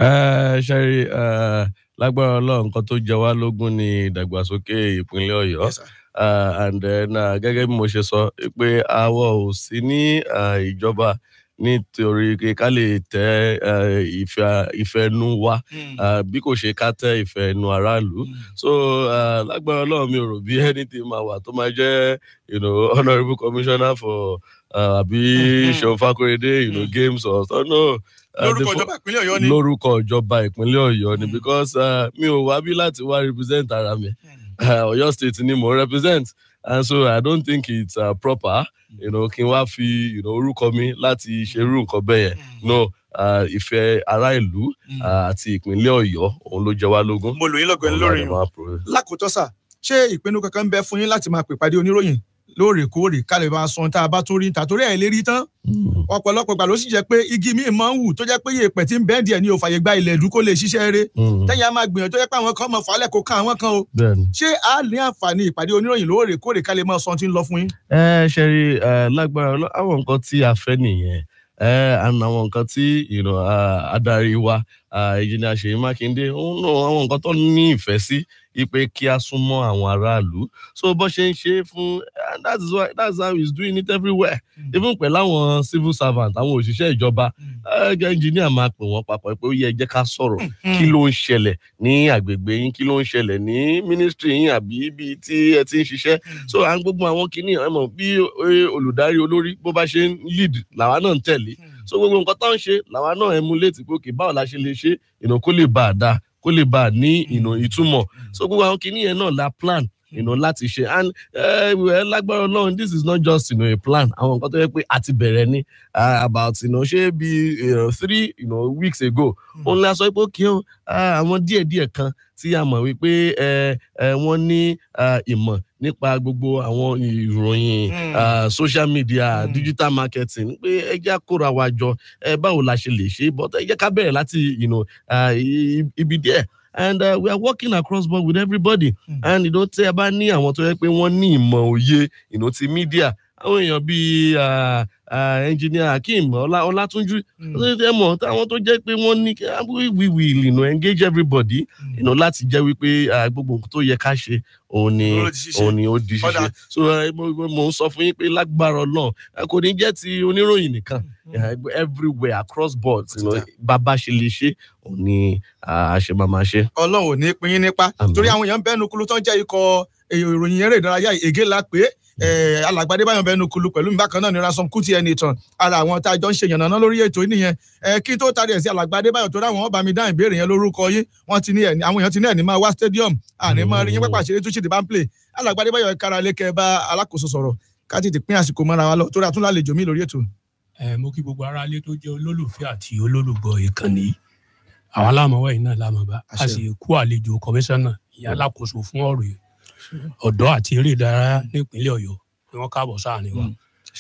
ẹ ṣe rí ẹ lágbára ọlọ́run nǹkan tó jẹ wá lógún ní ìdàgbàsókè ìpínlẹ̀ ọ̀yọ́ uh, and then uh, gẹ́gẹ́ bí mo ṣe sọ pé àwọ̀ ò sí ní uh, ìjọba nítorí pé ká lè tẹ uh, ìfẹ́ ìfẹ́nu wa uh, bí kò ṣe ká tẹ ìfẹ́nu aráàlú so uh, lágbára ọlọ́run mi ò rò bí anything máa wà tó máa jẹ́ you know, honourable commissioner for uh, àbí seun fakorede you know, games or so no. uh, lórúkọ the fo- ìjọba ìpínlẹ̀ ọ̀yọ́ ni. lórúkọ ìjọba ìpínlẹ̀ ọ̀yọ́ ni because uh, mi ò wá bí láti wá represent ara mi uh, ọ̀yọ́ state ni mo represent and so i don't think it's uh, proper you know, kí n wá fi you know, orúkọ mi láti ṣerú nǹkan bẹ́ẹ̀ yẹn no uh, ìfẹ́ ará ìlú uh, àti ìpínlẹ̀ ọ̀yọ́ òun ló jẹ wá lógún. mo lò yín lọ́gọ̀ ẹni Òun la lórí dẹ̀ yín. máa pro- lákòótọ́ sà ṣé ìpinnu kankan ń bẹ fún yín láti máa pèpàdé oníròyìn lóòrèkóòrè ká lè máa sọ ohun tá a bá tún rí níta torí ẹ̀ lè rí tán ọ̀pọ̀lọpọ̀ gbà ló sì jẹ́ pé igi míì máa ń wù tó jẹ́ pé yèèpẹ̀ tí ń bẹ́ẹ̀ díẹ̀ ní òfàyè gba ilẹ̀ ìlú kó lè ṣiṣẹ́ eré Mm. tẹ́yìn á máa gbìyànjú tó jẹ́ pé àwọn kan mọ̀ fàálẹ̀ kó ká àwọn kan o bẹ́ẹ̀ni. ṣé a ní àǹfààní ìpàdé oníròyìn lóòrèkóòrè ká lè máa sọ ohun tí ń lọ fún yín. ẹ ṣe rí ẹ lágbára Ọlọ́- àwọn nǹkan tí a fẹ́ nìyẹn ẹ and àwọn nǹkan tí you know, uh, adarí wa ìjìnlẹ̀ àṣeyí mákindé òun náà àwọn nǹkan tó ní ìfẹ́ sí ipe kí a súnmọ́ àwọn aráàlú so bó ṣe ń ṣe é fún and that is why that's how he's doing it everywhere even pẹ̀lú àwọn civil servant àwọn òṣìṣẹ́ ìjọba ẹgbẹ́ engineer máa pè wọ́n papọ̀ pé ó yẹ ẹ jẹ́ ká sọ̀rọ̀ kí ló ń ṣẹlẹ̀ ní àgbègbè yín kí ló ń ṣẹlẹ̀ ní ministry yín àbí ibi tí ẹ ti ń ṣiṣẹ́ so à ń gbogbo àwọn kinní ẹ mọ̀ bí eh, olùdarí olórí bó bá ṣe ń lead làwa náà ń tẹ̀lé so gbogbo nǹkan tó ń ṣe làwa náà emulate pé òkè báwo la ṣe lè ṣe ìnà kó lè bá a dáa kó lè bá a ní ìnà ìtumọ̀ so gbogbo àwọn kinní yẹn náà la plan you know, láti ṣe and uh, well, lágbára ọlọ́run this is not just you know, a plan àwọn nǹkan tó yẹ pé a ti bẹ̀rẹ̀ ní uh, about you know, ṣé bí uh, three you know, weeks ago òun la sọ pé òkè o ah, àwọn díẹ̀díẹ̀ kan tí a mọ̀ wípé ẹ ẹ wọ́n ní ah, ìmọ̀ nípa gbogbo àwọn ìròyìn Mm. ah, social media digital marketing pé ẹ jẹ́ kóra wa jọ ẹ báwo la ṣe lè ṣe but ẹ jẹ́ ká bẹ̀rẹ̀ láti you know, ah, i- i- ibi díẹ̀ and uh, we are working across board with everybody mm. and you know, tí ẹ bá ní àwọn tó yẹ pé wọ́n ní ìmọ̀ òye you know, ti media àwọn èèyàn bíi ah, ah, engineer akeem Ọlá- ọlátúnjú ẹ mọ̀ táwọn tó jẹ́ pé wọ́n ní ah, we we will you know, engage everybody you know, láti jẹ́ wípé ah, gbogbo nǹkan tó yẹ ká ṣe òun ni Ló di ṣíṣe. òun ni ó di Ọ̀dà. ṣíṣe so eh, mo mo- mo ń sọ fún yín pé lágbára ọlọ́run eh, kò ní jẹ́ ti oníròyìn nìkan eh, everywhere across board you know, bàbá ṣe lè ṣe òun ni ah, a ṣe máa máa ṣe. ọlọ́run ò ní pín yín nípa torí àwọn èèyàn bẹ́ẹ̀ nukulu tó ń jẹ́ ikọ̀ èyí ìròyìn eré ìdárayá ègé la pé eh, alàgbàdé báyọ̀ bẹ́ẹ̀ nukulu pẹ̀lú mi bákan náà ní ransom kuti ẹni ìtàn ara àwọn tá a jọ ń ṣe yànnàná lórí ètò yìí nìyẹn Eh, kí n tó tarí ẹ̀ sí alàgbàdé báyọ̀ tó dáwọn ọba mi dá ìbéèrè yẹn lórúkọ yín wọ́n ti ní ẹ̀ àwọn èèyàn ti ní ẹ̀ ní máa wá stadium àní máa rí yín pápá ṣeré túnṣe dìbà ń play alàgbàdé báyọ̀ kára lé kẹ́ bá alákòóso sọ̀rọ̀ ká tètè pín àsìkò mọ́ra wa lọ torí àtúnlálejò mi lórí ètò. ẹ mo kí gbogbo aráalé tó jẹ olólùfẹ́ àti olólùgbọ́ ìkànnì yìí àwọn aláàmọwẹ yìí náà lámọba a sì kú àlejò kọmíṣánná ìyá alákòóso fún ọ̀rọ̀ yìí ọ̀dọ́ àti eré ìdárayá nípínlẹ̀ Ọ̀yọ́ pé wọn káàbọ̀ sáàrin wa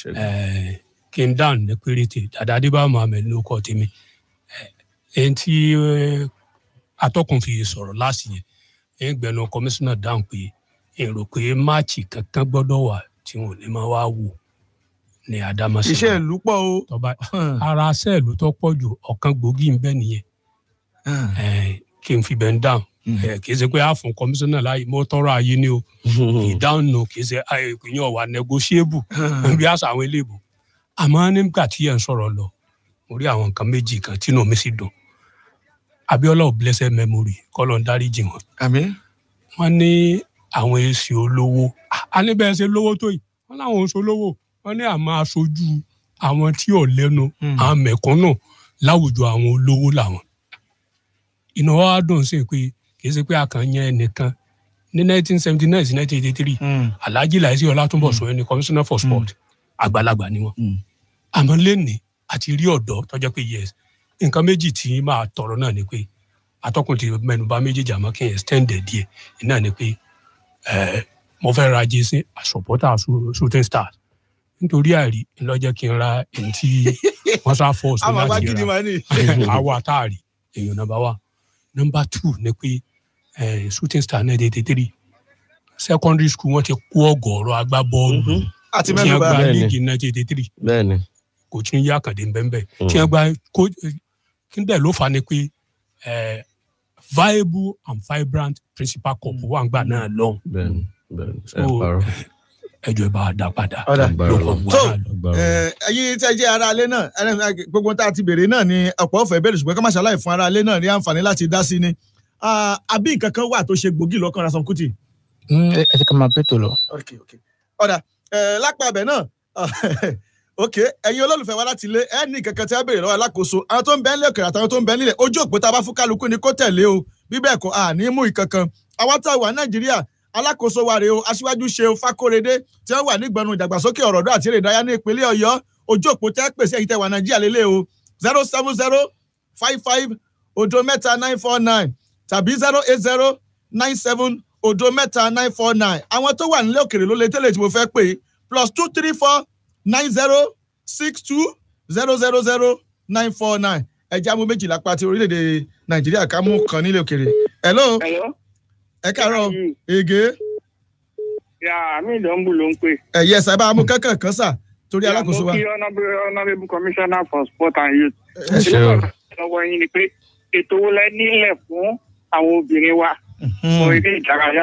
Eh, kí n dáhùn ní péréte dàdá adébá mohammed ló kọ tèmi Eh, ẹni tí eh, atọ́kùn fi sọ̀rọ̀ láàsì yẹn ẹ̀yìn gbẹ̀nu kọmíṣánná dáhùn pé èrò pé máàcì kankan gbọ́dọ̀ wà tí wọn ò ní máa wá wò ní àdámọ́sí iṣẹ́ ìlú pọ̀ o. tọba ara sẹ́ẹ̀lù tó pọ̀ jù ọ̀kan gbòógì ń bẹ nìyẹn Eh, kí n fi bẹ́ẹ̀ ń dáhùn Eh, kì í ṣe pé a fún kọmíṣánná láàyè mo tọrọ ayé ni o ìdáhùn nù kì í ṣe eh, ìpínyàn wà negotiable bí àṣà àwọn eléèbò àmọ́ nígbà tí ẹ̀ ń sọ̀rọ̀ lọ mo rí àwọn nǹkan méjì kan tínú mi sì dùn Abíọ́lá ò blessed memory kọ́lọ̀ ń dáríjì wọn àmín. wọ́n ní àwọn èsì olówó Ah, a ní bẹ́ẹ̀ ṣe lówó tó yìí wọ́n láwọn oṣù olówó wọ́n ní àmọ́ aṣojú àwọn tí ò lẹ́nu àwọn mẹ̀kúnnù láwùjọ àwọn olówó làwọn. inú wa dùn sí pé kì í ṣe pé a kàn yan ẹnìkan ní nineteen seventy nine sí nineteen eighty three alhaji laisi ọlátúnbọ̀sọ ẹni commissioner for sport àgbàlagbà ni wọn. àmọ́ lẹ́nìí àti rí ọ̀dọ́ tọ́jọ́ pé yes nǹkan méjì tí máa tọrọ náà ni pé atọ́kùn ti mẹnuba méjèèjì àmọ́ kí n extend ẹ̀ díẹ̀ iná ni pé eh, mo fẹ́ ra jésì supporter Shoo- shooting stars nítorí àìrí ńlọ́jẹ́ kí n ra èyí tí wọ́n sá force mi àmọ́ láti agídí máa ní. ra àwọ̀ àtàrí èèyàn nọmba one nọmba two ni pé eh, shooting star náà dédé three secondary school wọ́n ti kó ọ̀gọ̀ọ̀rọ̀ agbábọ́ọ̀lù Àti tí mẹ́nu wọ́n bà. gba Bẹ́ẹ̀ni. líìgì nineteen eighty three bẹ́ẹ̀ni kò tún yá kàdé bẹ́ẹ̀ Mm. tí wọ́n gba kó kí n dẹ̀ ló fa ni pé eh, viable and vibrant principal cup wà ń gbà náà lọ́hùn bẹ́ẹ̀ni bẹ́ẹ̀ni ẹ So, parọ́ ẹjọ́ ẹ bá a dá padà Ọ̀dà. agbára ló kàn Ọlọ́run. wá So, náà lọ. agbára Ọlọ́run. Eh, ẹ̀yin tí ẹ jẹ́ ara alẹ́ náà ẹni- gbogbo tá a ti béèrè náà ni ọ̀pọ̀ ọ̀fẹ́ bẹ̀rẹ̀ ṣùgbọ́n ká má ṣàlàyé fún ara alẹ́ náà ní àǹfààní láti dá sí ni Ah, àbí nǹkan kan wà tó ṣe gbòógì lọ́kàn Ransome Kuti. ẹ ti ká máa bẹ́tò lọ. ok ok ọ̀dà eh, lápá abẹ náà ok ẹ̀yin olólùfẹ́ wa láti ilé ẹ ní kankan tí a béèrè lọ́wọ́ alákòóso àwọn tó ń bẹ nílẹ̀ òkèrè àtàwọn tó ń bẹ nílẹ̀ ojú òpó tá a bá fún kálukú ni kó tẹ̀lé o bí bẹ́ẹ̀ kọ́ à ní mú ìkankan àwa tá a wà nàìjíríà alákòóso wa rèé o aṣíwájú ṣe o fákóredé tí wọ́n wà nígbọnú ìdàgbàsókè ọ̀rọ̀ ọ̀dọ́ àti eré ìdárayá ní ìpínlẹ̀ ọ̀yọ́ ojú òpó tẹ́ pèsè ẹ̀yin tẹ́ wà nàìjíríà lélẹ̀ o zero seven zero five five odo mẹ́ta nine four nine tàbí zero eight zero nine seven odo mẹ́ta nine four nine àwọn tó wà nílé òkèrè ló lè tẹ́lẹ̀ tí mo fẹ́ pè é plus two three four nine zero six two zero zero zero nine four nine ẹja mú méjìlá pa ti orílẹ̀-èdè nàìjíríà ká mú kan nílé òkèrè. hello Hello. ẹ káàárọ̀ ege Ya mi ìdánwò ló ń pè. ẹ̀yẹ sábà mú kankan kan sà torí alákòóso wa. Mo kí honourable honourable commissioner for sport and youth. ẹ ṣe o Lọ́wọ́ yín ni pé ètò wo lẹ nílẹ̀ fún àwọn obìnrin wa fún eré ìdárayá.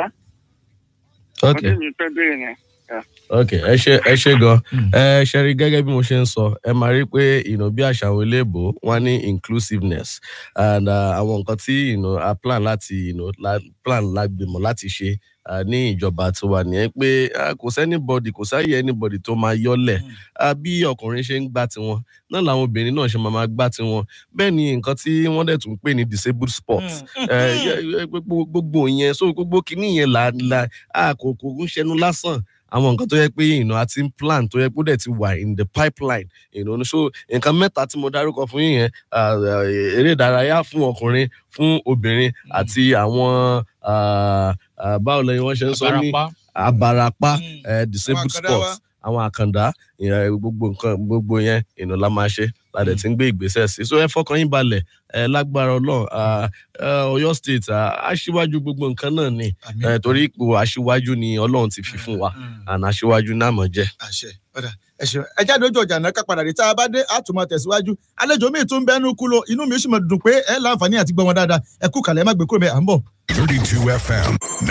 ok Ọdún mi fẹ́ bẹ̀rẹ̀ yẹn. ok ẹ ṣe ẹ ṣe gan ẹ ṣe rí gẹ́gẹ́ bí mo ṣe ń sọ ẹ máa rí pé ìnà bí àṣà àwọn iléèbó wọn ní inclusiveness and uh, àwọn nǹkan tí you know, a plan láti you know, la, plan lágbèmọ̀ láti ṣe uh, ní ìjọba tiwa nìyẹn pé uh, kò sẹ́nibọ̀dì kò sáyé anybody tó máa yọ́lẹ̀ uh, bí ọkùnrin ṣe ń gbá tiwọn náà làwọn obìnrin náà ṣe máa máa gbá tiwọn bẹ́ẹ̀ ni nǹkan tí wọ́n dẹ̀ tún ń pè ní disabled sports Eh, yẹ- yẹ- gbogbo gbogbo yẹn so gbogbo kìíní yẹn là là á kò kò ń ṣẹnu lásán àwọn nǹkan tó yẹ pé you know, a ti ń plan tó yẹ pé ó dẹ̀ ti wà in the pipeline you know, so nǹkan mẹ́ta tí mo dárúkọ fún yín yẹn ah, ah, eré ìdárayá fún ọkùnrin fún obìnrin àti àwọn ah, ah, báwo lẹ́yìn wọ́n ṣe ń sọ ní Abarapá. abarapá eh, disabled àkàndá wa. sports àwọn àkàndá ìyẹn gbogbo nǹkan gbogbo yẹn ìnà la máa ṣe la dẹ̀ ti ń gbé ìgbésẹ̀ sí so ẹ fọkàn yín balẹ̀ ẹ lágbára ọlọ́run ah, ah, ọ̀yọ́ state ah, aṣíwájú gbogbo nǹkan náà ni eh, torí ipò aṣíwájú ni ọlọ́run ti fi fún wa àná aṣíwájú náà mọ̀ jẹ́. àṣẹ ọ̀dà ẹ ṣeun ẹ jáde ojú ọjà náà ká padà dé tá a bá dé a tún máa tẹ̀síwájú àlejò míì tún bẹ́nu kú lo inú mi sì máa dùn pé ẹ láǹfààní àti gbọ́ wọn dáadáa ẹ kú kàlẹ́ ẹ má gbé kúrò bẹ́ẹ̀ à ń bọ̀. 32 FM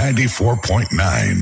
94.9.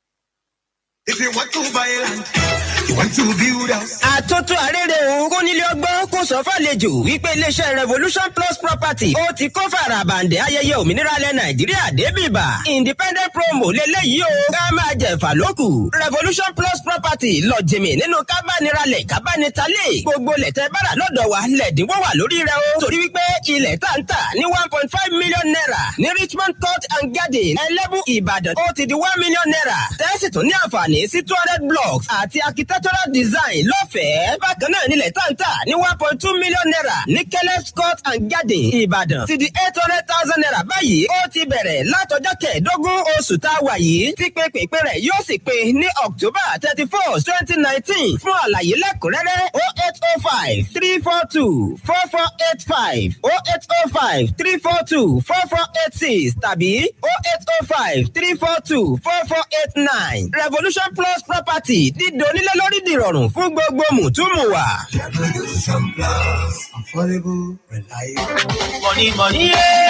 If you want to buy land, you want to build house. àtúntò àrèrè òun kó nílé ọgbọ́n kó sọ fàlejò wípé iléeṣẹ́ revolution plus property ó ti kó farabandẹ ayẹyẹ òmìnira ilẹ̀ nàìjíríà débìbà independent promo lélẹ́yìí o ká máa jẹ̀fà lókù revolution plus property lọ jìmì nínú kábániralẹ̀ kábánitalẹ̀ gbogbo lẹ̀tẹ̀ bára lọ́dọ̀ wa lẹ̀dínwó wà lórí rẹ o torí wípé ilẹ̀ tá ń tà ní one point five million naira ní richmond court and garden ẹlẹ́bù ìbàdàn ó ti di one million naira tẹ́sí tún ní àǹfààní sí two hundred blocks àti architectural design lọ́fẹ̀ẹ́ bákan náà nílẹ̀ tá ń tà ní one point two million naira ní caleb court and garden ìbàdàn ti di eight hundred thousand naira báyìí ó ti bẹ̀rẹ̀ látọjọ́ kẹẹ̀ẹ́dógún oṣù tá a wà yìí tí pépèpé rẹ̀ yóò sì pé ní october thirty first twenty nineteen fún àlàyé lẹ́kùnrẹ́rẹ́ oh eight oh five three four two four four eight five oh eight oh five three four two four four eight six tàbí oh eight oh five three four two four four eight nine revolution plus property dídò onílé lórí dìrọ̀rùn fún gbogbo mùtúmùwà. Revolution Plus. Affordable, reliable. Money, money,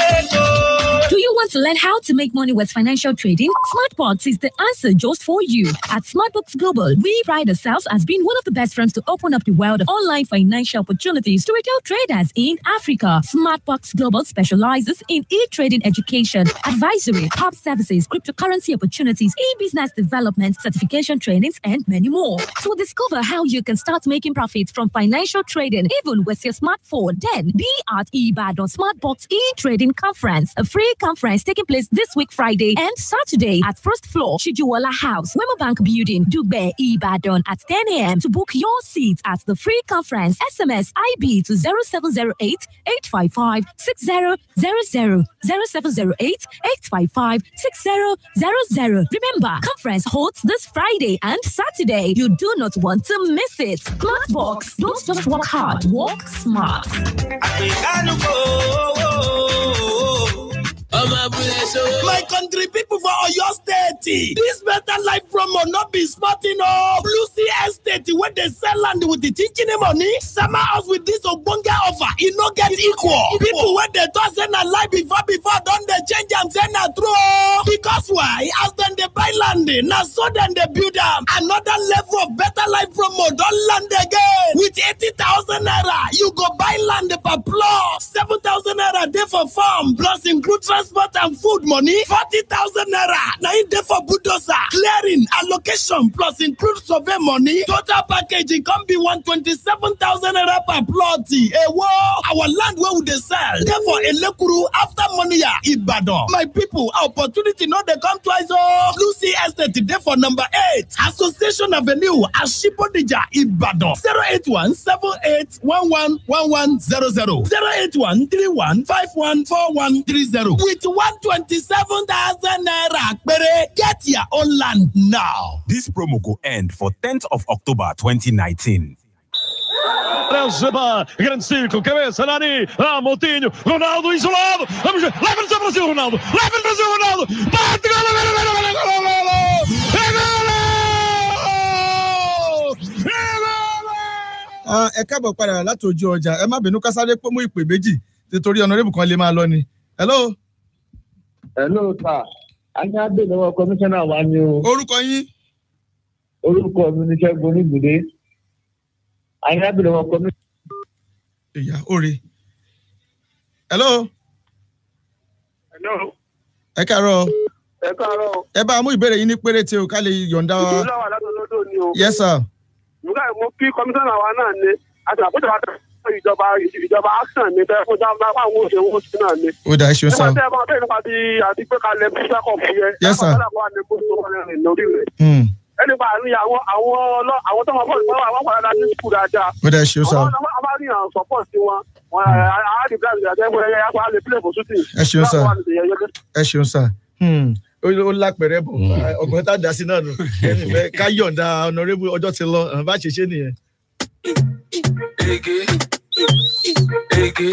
Do you want to learn how to make money with financial trading? SmartBox is the answer just for you. At SmartBox Global, we pride ourselves as being one of the best firms to open up the world of online financial opportunities to retail traders in Africa. SmartBox Global specializes in e-trading education, advisory, hub services, cryptocurrency opportunities, e-business development, certification trainings, and many more. So discover how you can start making profits from financial trading even with your smartphone. Then be at Ibadan SmartBox e-trading conference, a free conference taking place this week Friday and Saturday at first floor Shijuwala House, Wema Bank Building, Dugbe, Ibadan at 10 a.m. To book your seat at the free conference, SMS IB to 0708 855 6000 0708 855 6000. Remember, conference holds this Friday and Saturday. You do not want to miss it. Smartbox, don't just work hard, work smart. ọmọ abúlé so. My country people for Oyo State. This better life promo no be smarting o. Blue Sea Estate wey dey sell land with the chinchin money. Sama us with this ogbonge offer. E no get equal. People wey dey talk say na lie before before don dey change am say na true o. Because why? As dem dey buy land, na so dem dey build am. Another level of better life promo don land again. With eighty thousand naira, you go buy land per plot. Seven thousand naira dey for farm plus include transport and food money. Forty thousand naira na im dey for bulldozer, clearing, allocation plus include survey money. Total package e come be one twenty-seven thousand naira per plot. Ewo! Our land wey we dey sell dey for Elekuru after Moniya, Ibadan. My people, opportunity no dey come twice o. Lucy Estate dey for number eight, Association Avenue, Ashibodija, Ibadan. Zero eight one seven eight one one one one zero zero. Zero eight one three one five one four one three zero. With one twenty-seven thousand naira pere, get your own land now. This promo go end for 10th of October 2019. Rezeba, grande círculo, cabeça, Nani, ah, Moutinho, Ronaldo isolado, vamos ver, leva-nos ao Brasil, Ronaldo, leva-nos ao Brasil, Ronaldo, bate, gol, gol, gol, gol, gol, gol, gol, gol, Ah, ẹ káàbọ̀ padà láti ojú ọjà ẹ má bínú ká sáré pé mú ìpè méjì nítorí ọ̀nàrẹ́bù kan lè máa lọ ni. hello. hello sir ayé abẹ́ lọ́wọ́ kọmíṣánná wa ni o. orúkọ yín. orúkọ mi ni ṣẹ́gun onígbìdé ayé abẹ́ lọ́wọ́ kọmíṣánná. ìyá òre. hello. Hello. ẹ káàárọ̀. ẹ káàárọ̀. ẹ bá a mú ìbéèrè yín ní péréte o ká lè yọ̀ǹda wa. ìlú làwà látọ̀lọ́dọ̀ ni o. yes sir. nígbà mo kí kọmíṣánná wa náà ni àti àpótí wa tẹ̀ ìjọba ìjọba action ni bẹ́ẹ̀ fún jáde lápá àwọn òṣèlú oṣù náà ni. ó dà ẹ ṣeun sá. nígbà tí ẹ máa bẹ̀rẹ̀ nípa ti àti pé kalẹ̀ bí sákọ̀ọ̀fù yẹ. Yes, sir. ẹ̀ka wà ní bó tó wà ní lórí rẹ̀. Hmm, ẹni pa àárín àwọn àwọn ọlọ́ àwọn tó máa bọ̀ nípa àwọn padà ní sùkúl dáadáa. ó dà ẹ ṣeun sá. àwọn àwọn àárín àwọn support sí wọn wọn àárín bí àti àtẹ́gbẹ́ ẹ̀yẹ apá lè play for shooting. Ẹ ṣeun, sir. Láwọn wà ní ìyẹn yẹn. ẹ ṣeun sá. Hmm, ó ó lápẹ̀rẹ̀ bọ̀ ọgbọ̀n tá a dá sí náà nù ẹni fẹ́ ká yọ̀ǹda ọ̀nàrẹ́bù ọjọ́ ti lọ àwọn bá ṣe ṣe nìyẹn. Ege. Ege.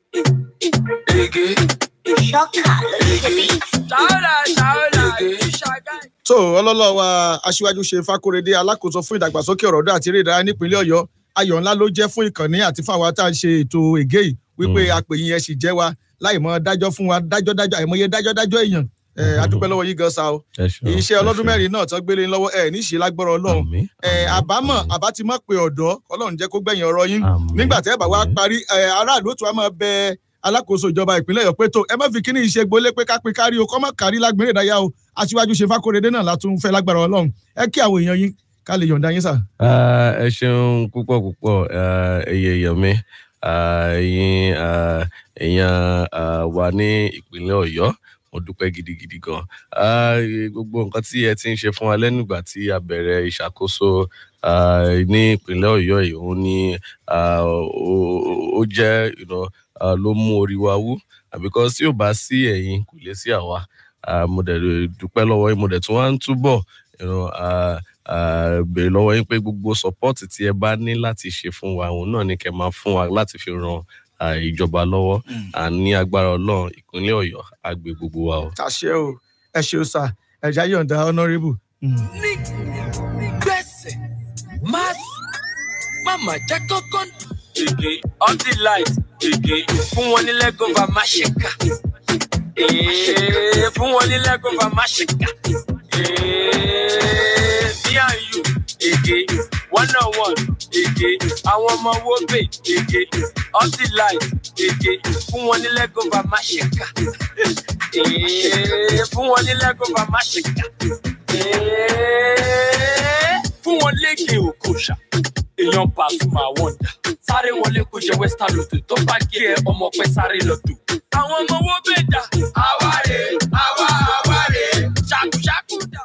Ege. Ṣọ́kà ló ṣe bí. Ṣáọ́lá ṣáọ́lá ìṣàgá. tó ọlọ́lọ́ wa aṣíwájú ṣe fákóredé alákòóso fún ìdàgbàsókè ọ̀rọ̀ ọ̀dọ́ àti eré ìdárayá nípínlẹ̀ ọ̀yọ́ ayọ̀ ńlá ló jẹ́ fún ìkànnì àti fún àwa tá à ń ṣe ètò ègé yìí wípé àpèyìn ẹ̀ sì jẹ́ wa láì mọ dájọ́ fún wa dájọ́ dájọ́ àìmọye dájọ́ dájọ́ èèyàn ẹ̀ adúpẹ́ lọ́wọ́ yìí gan sa o iṣẹ́ ọlọ́dún mẹ́rin náà tán gbélé lọ́wọ́ ẹ̀ ní ìṣe lágbọ́rọ̀ ọlọ́run ẹ̀ àbámọ̀ àbá ti mọ̀ pé ọ̀dọ́ ọlọ́run jẹ́ kó gbẹ̀yìn ọ̀rọ̀ yín nígbà tẹ́ ẹ̀ bá wá parí ẹ̀ aráàlú tó wá máa bẹ alákòóso ìjọba ìpínlẹ̀ ọ̀yọ́ pé tó ẹ má fi kíní ìṣe gbolé pé ká pín kárí o kọ́ mọ́ kárí lágbèrè ìdáyà o aṣíwájú ṣe fákóredé náà látún fẹ́ lágbára ọlọ́run ẹ kí àwọn èèyàn yín ká lè yọ̀ǹda yín sà. Ah, ẹ ṣeun púpọ̀ púpọ̀ ah, ẹyẹ èèyàn mi ah, ẹ̀yin ah, èèyàn ah, wa ní ìpínlẹ̀ ọ̀yọ́ mo dúpẹ́ gidigidi gan Ah, gbogbo nǹkan tí ẹ ti ń ṣe fún wa lẹ́nu ìgbà tí a bẹ̀rẹ̀ ìṣàkóso ah, ní ìpínlẹ̀ ọ̀yọ́ yìí òun ni ah, ó ó jẹ́ you know, ah, ló mú orí wa wú Ah, because tí ò bá sí ẹ̀yin kò lè sí àwa Ah, mo dẹ̀ dúpẹ́ lọ́wọ́ yín mo dẹ̀ tún wá ń túbọ̀ you know, ah, ah, béèrè lọ́wọ́ yín pé gbogbo support tí ẹ bá ní láti ṣe fún wa òun náà ni kẹ́ máa fún wa láti fi ran ah, ìjọba lọ́wọ́ à ní agbára ọlọ́run ìpínlẹ̀ ọ̀yọ́ á gbé gbogbo wa o. àṣẹ o ẹ ṣeun sà ẹ̀já yọ̀ǹda honourable. gbèsè má màmá jẹ́ kọ́kọ́. Ege on the light. Ege fún wọn ní lẹ́gọ̀fà má ṣe kà. Ee, Fún wọn ní lẹ́gọ̀fà má ṣe kà. Ee, Me and you. Ege one on one. Ege àwọn ọmọ wo bè. Ege on the light. Ege fún wọn ní lẹ́gọ̀fà má ṣe kà. Ee, Fún wọn ní lẹ́gọ̀fà má ṣe kà. Ee, Fún wọn léke òkòṣà èèyàn Pasuma wonder sáré wọlé kó jẹ western lotto tó bá gé ẹ ọmọ pẹ sáré lọtò. àwọn ọmọ wo bẹ dà. àwa rè àwa àwa rè ṣàkúṣàkú dà.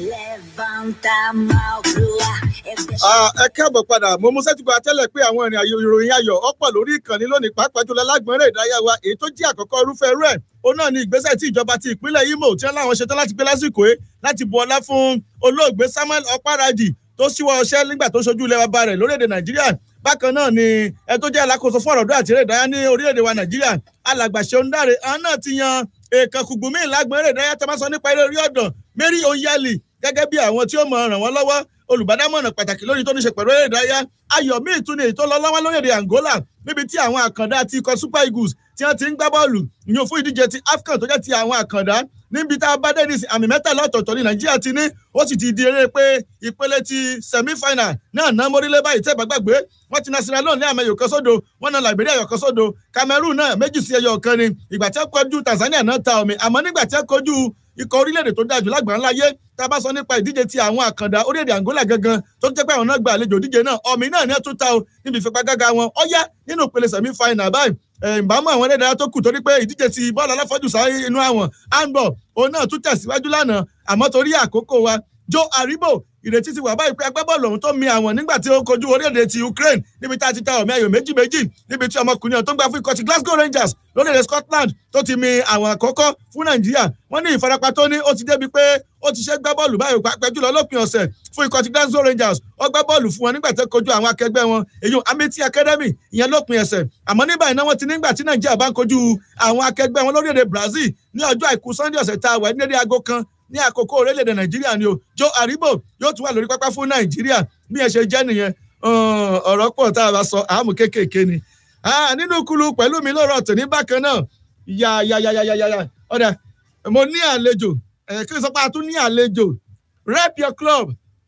Ah, ẹ káàbọ̀ padà mo mú sẹ́tìgbà tẹ́lẹ̀ pé àwọn ìrìn àyò ìròyìn ayọ̀ ọ̀pọ̀ lórí ìkànnì lónìí pàápàá jùlọ lágbọ̀nrẹ́ ìdárayá wa èyí tó jẹ́ àkọ́kọ́ irúfẹ́ irú ẹ̀ òun náà ni ìgbésẹ̀ tí ìjọba ti ìpínlẹ̀ Imo tí wọ́n láwọn ṣetán láti gbé lásìkò yìí láti bu ọlá fún olóògbé Samuel Okparaji tó ṣíwọ́ ọṣẹ́ nígbà tó ṣojú ilẹ̀ bàbá rẹ̀ lórílẹ̀‐èdè Nàìjíríà bákan náà ni ẹ tó jẹ́ alákòóso fún ọ̀rọ̀ ọ̀dọ́ àti eré ìdárayá ní orílẹ̀‐èdè wa Nàìjíríà alàgbà Ṣeun Dáre àwọn náà ti yan èèkàn kùgbùmí ìlágbọ̀n eré ìdárayá tó máa sọ nípa eré orí ọ̀dàn Mary Oyali gẹ́gẹ́ bí àwọn tí ó mọ ràn wọ́n lọ́wọ́ olùbádámọ̀ràn pàtàkì lórí tó ní ṣe pẹ̀lú eré ìdárayá ayọ̀mí ìtúni èyí tó lọ lọ́wọ́ lórílẹ̀‐èdè Angola níbi tí àwọn àkàndá ti ikọ̀ Super Eagles tí wọ́n ti ń gbá bọ́ọ̀lù ìyẹn fún ìdíje ti AFCON tó jẹ́ ti àwọn àkàndá níbi tá a bá dé nísìn àmì mẹ́tàlá ọ̀tọ̀ọ̀tọ̀ ní Nàìjíríà ti ní ó sì ti di eré pé ìpele ti semi-final náà ná mórílẹ̀ báyìí tẹ́ bá gbàgbé wọ́n ti na Sierra Leone ní àmì ẹ̀yọ̀ kan sódo wọ́n na Liberia ẹ̀yọ̀ kan sódo Cameroon náà méjì sí ẹyọ kan ni ìgbà tí wọ́n kojú Tanzania náà ta omi àmọ́ nígbà tí wọ́n kojú ikọ̀ orílẹ̀-èdè tó dájú lágbàá láyé tá a bá sọ nípa ìdíje ti àwọn àkàndá orílẹ̀-èdè Angola gangan tó jẹ́ pé àwọn náà gba àlejò ìdíje náà ọ̀mì náà ní ẹ̀ tún ta o níbi ìfipagágá wọn ó yá nínú ìpele semi-final báyìí ìbámu àwọn ẹlẹ́dàá tó kù torí pé ìdíje ti bọ́ọ̀lù aláfọ́jù sáré inú àwọn handball òun náà tún tẹ̀síwájú lánàá àmọ́ torí àkókò wa Joe Aribo ìrètí ti wà báyìí pé agbábọ́ọ̀lù ọ̀hún tó mi àwọn nígbà tí ó kojú orílẹ̀-èdè ti Ukraine níbi tá a ti ta ọ̀mí ayò méjì méjì níbi tí ọmọkùnrin ọ̀hún tó ń gbà fún ikọ̀ ti Glasgow Rangers lórílẹ̀-èdè Scotland tó ti mi àwọn àkọ́kọ́ fún Nàìjíríà wọ́n ní ìfarapa tó ní ó ti débi pé ó ti ṣe gbá bọ́ọ̀lù báyìí pàápàá jùlọ lópin ọ̀sẹ̀ fún ikọ̀ ti Glasgow Rangers ó gbá bọ́ọ̀lù fún wọn nígbà tó kojú àwọn akẹgbẹ́ wọn èyí Amity Academy ìyẹn lópin ẹsẹ̀ àmọ́ ní báyìí náà wọ́n ti nígbà tí Nàìjíríà bá ń kojú àwọn akẹgbẹ́ wọn lórílẹ̀-èdè Brazil ní ọjọ́ àìkú Sunday ọ̀sẹ̀ tá a wà ní dédé aago kan ní àkókò orílẹ̀-èdè nàìjíríà ni o Joe Aribo yóò tún wà lórí pápá fún nàìjíríà bí ẹ ṣe jẹ́ nìyẹn ọ̀rọ̀ pọ̀ tá a bá sọ àmú kéékèèké ni nínú kulu pẹ̀lú mi lọ́rọ̀ tòní bákan náà yà yà yà yà yà yà ọ̀dà mo ní àlejò kí n sọ pé a tún ní àlejò rep your club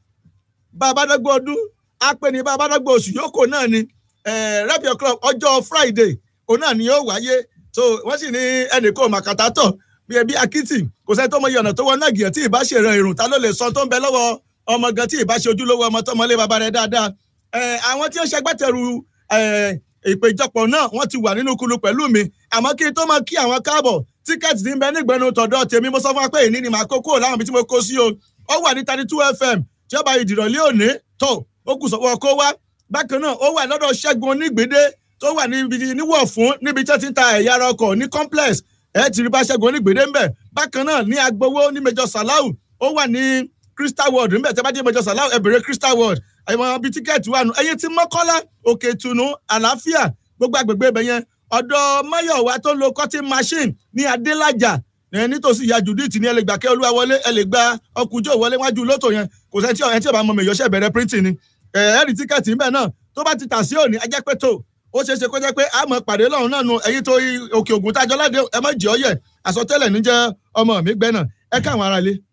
babadagbo ọdún apẹni babadagbo oṣù yòókù náà ni rep your club ọjọ́ Friday òun náà ni yóò wáyé so wọ́n sì ní ẹnì kò màkàtà tọ̀ bí ẹbí akitì kò sẹ́ni tó mọ iye ọ̀nà tó wọ náà gìyàn tí ì bá ṣe ìran ìrùn ta ló lè sọ tó ń bẹ lọ́wọ́ ọmọ gan tí ì bá ṣe ojúlówó ọmọ tó mọlé bàbá rẹ̀ dáadáa àwọn tí ó ṣagbátẹrù ìpéjọpọ̀ náà wọ́n ti wà nínú kulu pẹ̀lú mi àmọ́ kí n tó máa kí àwọn káàbọ̀ tíkẹ́ẹ̀tì ti ń bẹ nígbẹ́nu tọ̀dọ̀ tèmi mo sọ fún wa pé èyí ni màá kó kúrò láwọn ibi tí mo kó sí o ó wà ní thirty two fm tí ó bá ìdìrọ̀lẹ́ òní tó ó kù sọ́wọ́ kó wá bákan náà ó wà lọ́dọ̀ ṣẹ́gun onígbèdé tó wà níbi níwọ̀ fún níbi tí wọ́n ti ń ta ẹ̀yà ara ọkọ̀ ní complex ẹ ti rí bá ṣẹ́gun onígbèdé ńbẹ̀ bákan náà ní agbowó ní Major Salau ó wà ní Crystal World ńbẹ̀ tẹ́ bá dé Major Salau ẹ bèrè Crystal World àyẹ̀wò ibi tíkẹ́ẹ̀tì wà nù ẹ̀yẹ tí Mọ́kọ́lá Òkè Ìtùnú àlàáfíà gbogbo àgbègbè ibẹ̀ yẹn ọ̀dọ̀ Máyọ̀wá tó ń lo cutting machine ní Adélájà nítòsí ìyá Judith ní ẹ lè gbà kẹ́ olúwa wọlé ẹ lè gba ọkùnjọ́ wọlé wájú lótò yẹn kò sẹ́ni tí ẹ tí ò bá mọ mi ìyọ̀ṣẹ́ bẹ̀rẹ̀ printing ni ẹ̀ẹ́rì tíkẹ́ẹ̀tì ńbẹ̀ náà tó bá ti tà sí òní ẹ jẹ́ pé tó ó ṣeé ṣe kó jẹ́ pé àmọ́ pàdé lọ́run náà nu ẹ̀yin tó òkè ògùn tájọ́ ládé ẹ má jẹ́ ọyẹ àsọtẹ́lẹ̀ níjẹ́ ọmọ mi gbẹ́ náà ẹ káwọn ará ilé.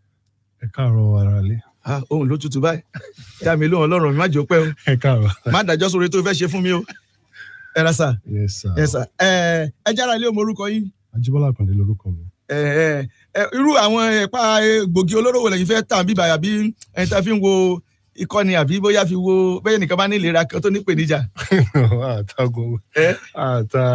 ẹ káàárọ̀ ará ilé. ohun ló tutù báyìí dá mi lóhùn ọlọ́run mi má jẹ́ ó pẹ́ o. ẹ káàárọ̀. má dájọ́ sórí tó fẹ́ ṣe fún mi o. ẹ ra sà. yes sir. ẹ sà ẹ ẹ jára ilé omorúkọ yín. Ajíbọ́lá Àkàndé lorúkọ mi. ẹ ẹ irú àwọn ẹ̀pá gbòógì olóró wo lẹ́yìn fẹ́ tà bíbá àbí ẹni tá a fi ń wo ìkọ́ni àbí bóyá fi wo bẹ́ẹ̀ nìkan bá ní ìlera kan tó ní ìpèníjà. àtàgò àtà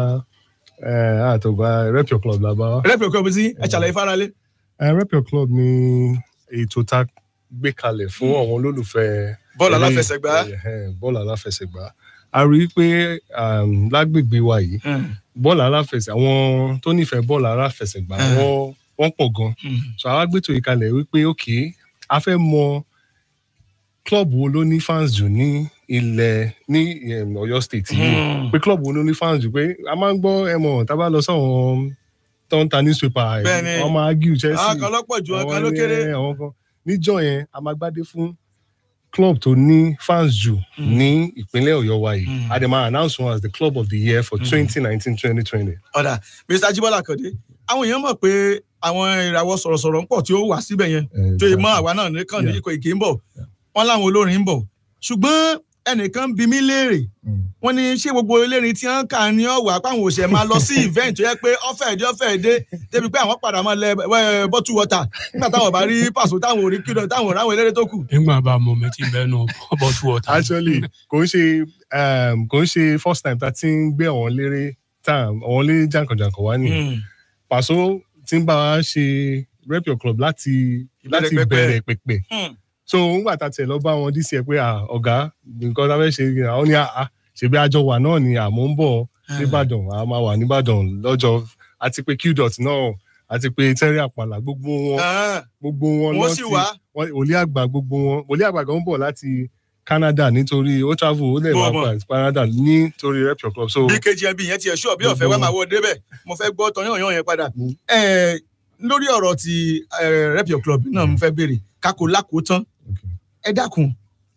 àtògbà rep your club làbá. rep your club sí ẹ ṣàlàyé fáralé. rep your club ni ètò tá a gbé kalẹ̀ fún àwọn olólùfẹ́. bọ́ọ̀lù aláfẹsẹ̀gbá. bọ́ọ̀lù aláfẹsẹ̀gbá a rí i pé lágbègbè wa yìí bọ́ọ̀lù aláfẹsẹ̀ àwọn tó nífẹ̀ẹ́ bọ́ọ̀lù aláfẹsẹ̀gbá wọ́n pọ̀ gan so àwa gbé ètò yìí kalẹ̀ wípé ok a fẹ́ mọ club wo ló ní fans jù ní ilẹ̀ ní Ọ̀yọ́ state yìí pé club wo ló ní fans jù pé a máa ń gbọ́ ẹ mọ̀ tá a bá lọ sọ̀rọ̀ tó ń ta newspaper wọ́n máa argue Chelsea àwọn kan lọ́pọ̀ jù ọ̀kan ló kéré àwọn kan níjọ́ yẹn a máa gbádé fún club tó ní fans jù ní ìpínlẹ̀ Ọ̀yọ́ wa yìí a dẹ̀ máa announce one as the club of the year for twenty nineteen twenty twenty. ọ̀dà Mr. Ajibola Akande àwọn èèyàn mọ̀ pé àwọn ìràwọ̀ sọ̀rọ̀sọ̀rọ̀ ń pọ̀ tí ó wà síbẹ̀ yẹn tó yẹ mọ́ àwa náà nìkan ní ikọ̀ ìkè ń bọ̀ wọ́n láwọn olórin ń bọ̀ ṣùgbọ́n ẹnìkan bí mí léèrè wọ́n ní ṣé gbogbo elérìn tí wọ́n kà ní ọ̀wà páwọn òṣè máa lọ sí event tó yẹ pé ọ̀fẹ́ ẹ̀dẹ́ ọ̀fẹ́ ẹ̀dẹ́ débi pé àwọn padà máa lẹ bọ́tù wọ́tà nígbà táwọn bá rí pàṣẹ táwọn ò rí kílò táwọn ò ráwọn eléré tó kù. nígbà bá mọ mi ti bẹ́ẹ̀ nù bọ́tù wọ́tà. actually kò ń ṣe kò ń ṣe first time tá a ti ń gbé àwọn eléré tá àwọn eléré jàǹkànjàǹkàn wá ní pàṣẹ tí ń bá wa ṣe rep your club láti láti Ìbẹ̀rẹ̀ pẹ̀pẹ̀. bẹ̀rẹ̀ pẹ̀pẹ̀ Hmm. so ńgbà tá a tiẹ̀ lọ bá wọn dc ẹ pé à, ọ̀gá nǹkan tá a fẹ́ ṣe àwọn ní àá ṣèbí àjọ wà náà ni àmọ́ ń bọ̀ nìbàdàn a máa wà nìbàdàn lọ́jọ́ àti pé qdot náà àti pé tẹ́rì àpàlà gbogbo wọn gbogbo wọn Wọ́n sì wá. wọn òlí àgbà gbogbo wọn òlí àgbà gan ń bọ̀ láti canada nítorí ó travel ó lè Mo máa mọ̀. pa canada nítorí rep your club so bí kgmb yẹn ti ẹ̀ ṣọ́ bí ọ̀fẹ́ wá máa wọ débẹ̀ mo fẹ́ gbọ́ tọyán yán yẹn padà Eh, lórí ọ̀rọ̀ ti eh, rep your club náà mo fẹ́ béèrè kákó lákòó tán ẹ dákun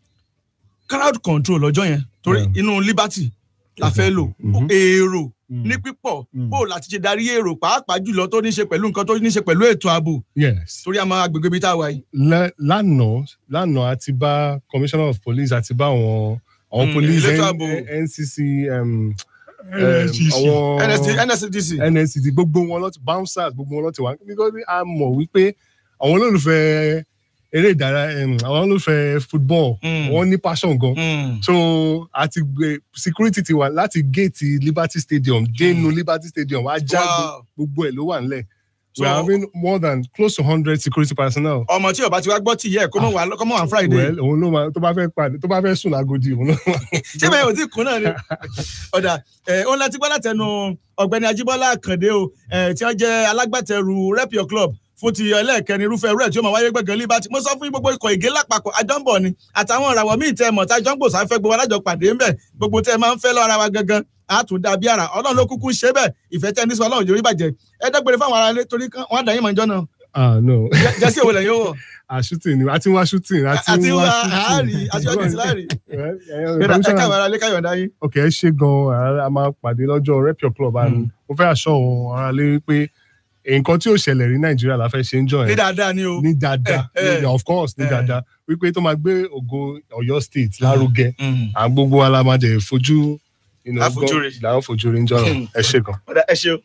crowd control lọ́jọ́ yẹn torí inú liberty la fẹ́ lò èrò ní pípọ̀ bó láti ṣe darí èrò pàápàá jùlọ tó ní ṣe pẹ̀lú nǹkan tó ní ṣe pẹ̀lú ètò ààbò yes torí àmọ́ agbègbè ibi tá a wà yìí. Lẹ- lánàá lánàá a ti bá commissioner of police àti bá àwọn àwọn Mm, police elétò N- ààbò. ncc um, NSCC. àwọn NSCDC. nscd gbogbo wọn lọ ti bouncers gbogbo wọn lọ ti wá nítorí a mọ̀ wípé àwọn olólùfẹ́ eré ìdárayá um, àwọn olólùfẹ́ football wọ́n ní passion gan so àti gbé security ti wà láti gate liberty stadium dénú liberty stadium ajá Wow. gbogbo ẹ̀ ló wà nílẹ̀ we So- are having more than close to hundred security personnel ọmọ tí ọba ti wá gbọ́ tì yẹ kó mọ̀ wá kó mọ̀ wá friday. well òun ló máa tó bá fẹ́ pàdé tó bá fẹ́ sùn lágodi òun ló máa. ṣé bẹ́ẹ̀ ò tí kún náà ni. ọ̀dà ẹ̀ ó láti gbọ́ látẹnu ọ̀gbẹ́ni ajíbọ́lá àkàndé o ẹ̀ tí wọ́n jẹ́ alágbàtẹrù rep your club fún ti ẹlẹ́ẹ̀kẹrin irúfẹ́ rẹ̀ tí ó máa wáyé gbẹ̀gàn liberty mo sọ fún yín gbogbo ikọ̀ ìgé lápapọ̀ àjọǹbọ̀ ni àtàwọn ìràwọ̀ míì tẹ mọ̀ tájọ́ ń gbò sáfẹ́ gbogbo alájọ pàdé ńbẹ̀ gbogbo tẹ máa ń fẹ́ lọ́ra wa gangan àtún dàbí ara ọlọ́run ló kúkú ń ṣe bẹ́ẹ̀ ìfẹ́ tẹ́ ní sọ ọlọ́run yorí bàjẹ́ ẹ dẹ́gbẹ̀rẹ̀ fáwọn ará ilé torí kan wọ́n á dà yín mọ̀ ìjọ náà ah no. jẹ́sí òwò lẹ́yìn owó. a shooting ni a ti ń wá shooting a ti àti ń wá wá àárí aṣíwájú ti láàrí. ẹ commissioner- káwọn ará ilé káyọ̀ dá yín. ok ẹ ṣe gan a máa pàdé lọ́jọ́ rep your club and mo fẹ́ aṣọ òun ara lé wípé nǹkan tí ò ṣẹlẹ̀ rí nàìjíríà la fẹ́ ṣe ń jọ ní yẹn dáadáa ni o. ní dáadáa Eh, eh. of course ní Eh. dáadáa wípé tó máa gbé ògo ọ̀yọ́ state lárugẹ à gbogbo wa la máa dẹ̀ fojú you know, A fojú gbọ́- rí. là ń fojú rí ń jọ náà ẹ ṣe gan. ọ̀dà ẹ ṣeun.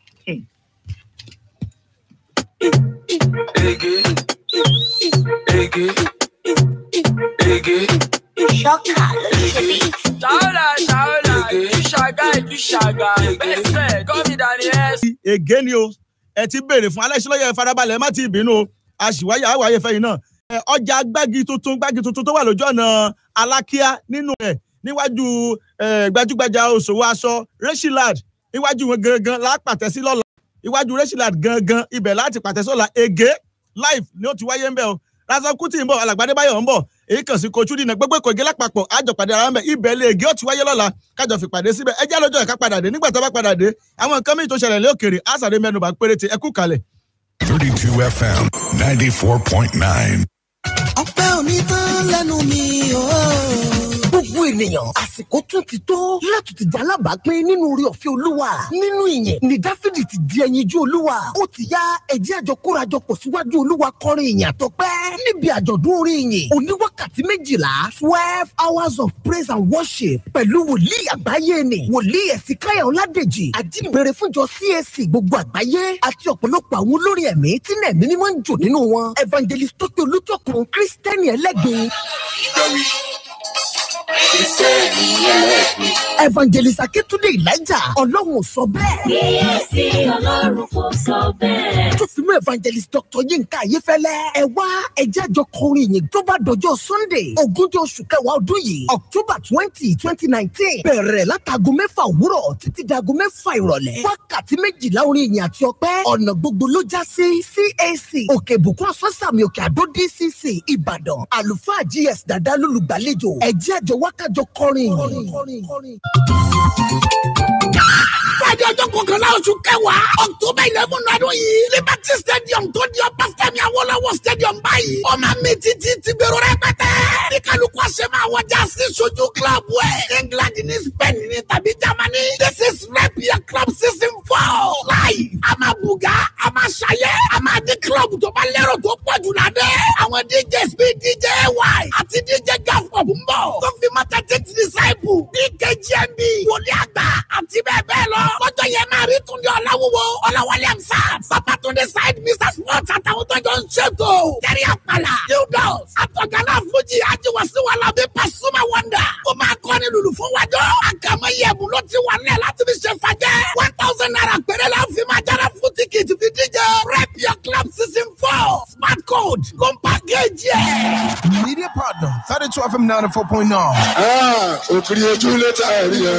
Ege. Ege. Ege. Ṣọ́kà ló ṣe bí. Ṣàwọ́là ṣàwọ́là ìṣàgá ìṣàgá bẹ́sẹ̀ gómìnà ni ẹ. ègé ni o ẹ ti béèrè fún alẹ́ sílọ́yẹ farabalẹ̀ ẹ má ti bínú o àṣìwáyà àwáyé fẹ́yìn náà Ẹ, ọjà gbági tuntun gbági tuntun tó wà lójú ọ̀nà alákíá nínú ẹ̀ níwájú ẹ, gbajúgbajà òṣòwò aṣọ reshilad iwájú wọn gangan lápàtẹ sí lọ́la iwájú reshilad gangan ibẹ̀ láti pàtẹ sọ́la ègé live ni ó ti wáyé ń bẹ̀ o rasan kuti ń bọ̀ alàgbàdé báyọ̀ ń bọ̀ èyí kàn sí kojú dínà gbogbo ìkọ̀ ègé lápapọ̀ àjọpàdé ara ń bẹ̀ ibẹ̀ lè ègé ó ti wáyé lọ́la kájọ fìpàdé síbẹ̀ ẹ já lọ́jọ́ ẹ̀ka padà dé nígbà tó bá padà dé àwọn nǹkan míì tó ṣẹlẹ̀ lé òkèrè àṣàdé mẹ́nuba péréte ẹ kú kalẹ̀. 32 FM 94.9. ọpẹ́ òní tán lẹ́nu mi o. gbogbo ènìyàn àsìkò tún ti tó láti ti di alábàápín nínú orí ọ̀fẹ́ olúwa nínú ìyẹn ní dáfídì ti di ẹyinjú olúwa ó ti yá ẹjẹ́ àjọ kórajọpọ̀ síwájú olúwa kọrin ìyìn àtọpẹ́ níbi àjọ̀dún orin ìyìn oníwákàtí méjìlá twelve hours of praise and worship pẹ̀lú wòlíì àgbáyé ni wòlíì ẹ̀sìnkáyà ọ̀làdèjì àjíǹbẹ̀rẹ̀ fúnjọ cac gbogbo àgbáyé àti ọ̀pọ̀lọpọ̀ àwọn olórin ẹ̀mí tí nẹ̀mí ni wọ́n ń jò nínú wọn evangelist tókè olùtọ́kùn kristẹni ẹlẹ́gbẹ̀ẹ́ evangelist akétúndé elijah ọlọ́run ò sọ bẹ́ẹ̀. kíyèsí ọlọ́run kò sọ bẹ́ẹ̀. tó fi mú evangelist dr yinka ayéfẹ́lẹ́ ẹ wá ẹjẹ́ àjọ kọrin yìí tó bá dọjọ́ sunday ogúnjọ́ oṣù kẹwàá ọdún yìí october twenty twenty nineteen bẹ̀rẹ̀ látago mẹ́fà òwúrọ̀ títí dago mẹ́fà ìrọ̀lẹ́ wákàtí méjìlá orin ìyìn àti ọpẹ́ ọ̀nà gbogbo ló já sí cac òkè ìbùkún asọ́sàmì òkè àdó dcc ìbàdàn àlùfáà gs dàdá lólùgbàlejò ẹjẹ́ àjọ wákàjọ kọrin yìí. Friday ọjọ́ kọkànlá oṣù kẹwàá October eleven ọdún yìí Liberty Stadium tó di ọba Fẹ́mi Awólọ́wọ̀ Stadium báyìí. Ọmọ mi títí ti gbèrò rẹpẹtẹ. Ní kálukú ọ̀sẹ̀ máa wọ jásí sojú club ẹ̀. England ní Spain ní tàbí Germany. This is rep your club season four. Láì, a máa bùgá, a máa ṣayẹ́, a máa dín club tó bá lérò tó pọ̀ jù ládẹ́. Àwọn DJs bíi DJ Y àti DJ Gafop ń bọ̀. Tó fi máa tẹ́tí ti disciple. BKGMB, wòlíì àgbà àti bẹ́ẹ̀ bẹ́ẹ̀ lọ. Lọ́jọ́ yẹn máa rí Túndé Ọláwúwo, Ọláwálé Amsa, Babatunde Said, Mr. Sports àtàwọn tó jọ ń ṣètò. Jẹ́rí Àpàlà, Hildos, Àtọ̀gánná Fújì, Ajiwasiwala bí Pasuma Wonder. Ó máa kọ́ ní lùlù fún wájọ́. Àkàmọ́ Yẹ̀bù ló ti wà nílẹ̀ láti fi ṣe fàjẹ́. One thousand naira péré la fi máa jára fún tíkìtì fi díje. Rep your club season four. bọ̀ smart code ló ń pàkéjì ẹ̀. media partner thirty two fm ninety four point nine. òkìrì ojú létà ẹ̀rí ẹ̀.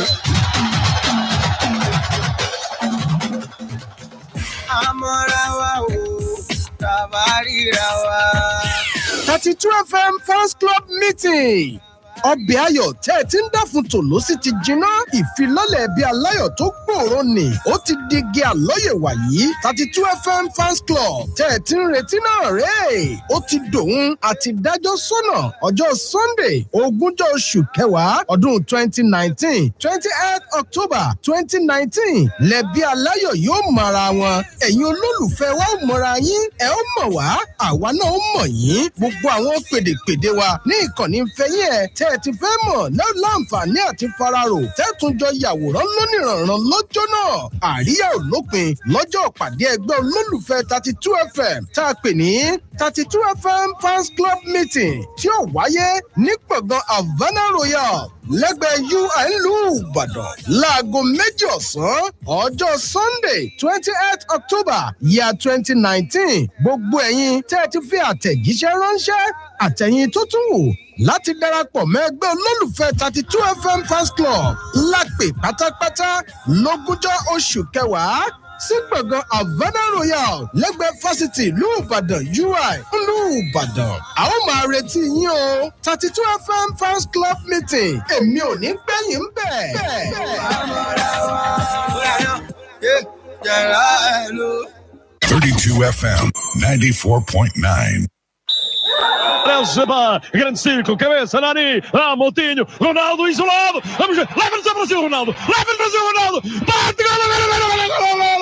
àmọ́ra wa o tàbá ríra wa. thirty two fm fans club meeting ọbẹ̀ ayọ̀ tẹ́ ẹ ti ń dàfún tòló sí ti jiná ìfilọ́lẹ̀ ẹbí aláyọ̀ tó gbòòrò nì ó ti di igi àlọ́yẹ̀ wàyí thirty two fm fans club tẹ́ ẹ ti ń retí náà rèé ó ti dòun àti dájọ́ sọ́nà ọjọ́ sunday ogúnjọ́ oṣù kẹwàá ọdún twenty nineteen twenty eight october twenty nineteen lẹ́bí aláyọ̀ yóò mọ̀ra wọn ẹ̀yin olólùfẹ́ wa ó mọ̀ra yín ẹ̀ ó mọ̀ wá àwa náà ó mọ̀ yín gbogbo àwọn pèdèpèdè wa ní ìkànnì fẹ́yìn ẹ̀ tẹ́ ẹ ti fẹ́ mọ̀ náà láǹfààní àti fararò tẹ́tùn jọ yàwòrán lónìrànràn lọ́jọ́ náà àríyá ò lópin lọ́jọ́ pàdé ẹgbẹ́ olólùfẹ́ thirty two fm tá a pè ní thirty two fm fans club meeting tí ó wáyé ní gbọ̀ngàn havana royal lẹ́gbẹ̀ẹ́ ui ìlú ìbàdàn láago méjì ọ̀sán ọjọ́ sunday twenty eight october year twenty nineteen gbogbo ẹ̀yin tẹ́ ẹ ti fi àtẹ̀jíṣẹ́ ránṣẹ́ àtẹ̀yìn tó tún wò láti darapọ̀ mọ́ ẹgbẹ́ olólùfẹ́ thirty two fm fans club lápè pátápátá lógúnjọ́ oṣù kẹwàá sí gbọ̀ngàn havana royal lẹ́gbẹ̀ẹ́ fásitì ìlú ìbàdàn ui ìlú ìbàdàn a ó máa retí yín o thirty two fm fans club meeting èmi ò ní gbẹ̀yìn ń bẹ̀. Thirty two FM ninety four point nine. Leva, grande círculo, cabeça, Nani, ah, Moutinho, Ronaldo isolado, vamos ver, leva-nos ao Brasil, Ronaldo, leva-nos ao Brasil, Ronaldo, bate, gol, gol, gol, gol, gol, gol, gol,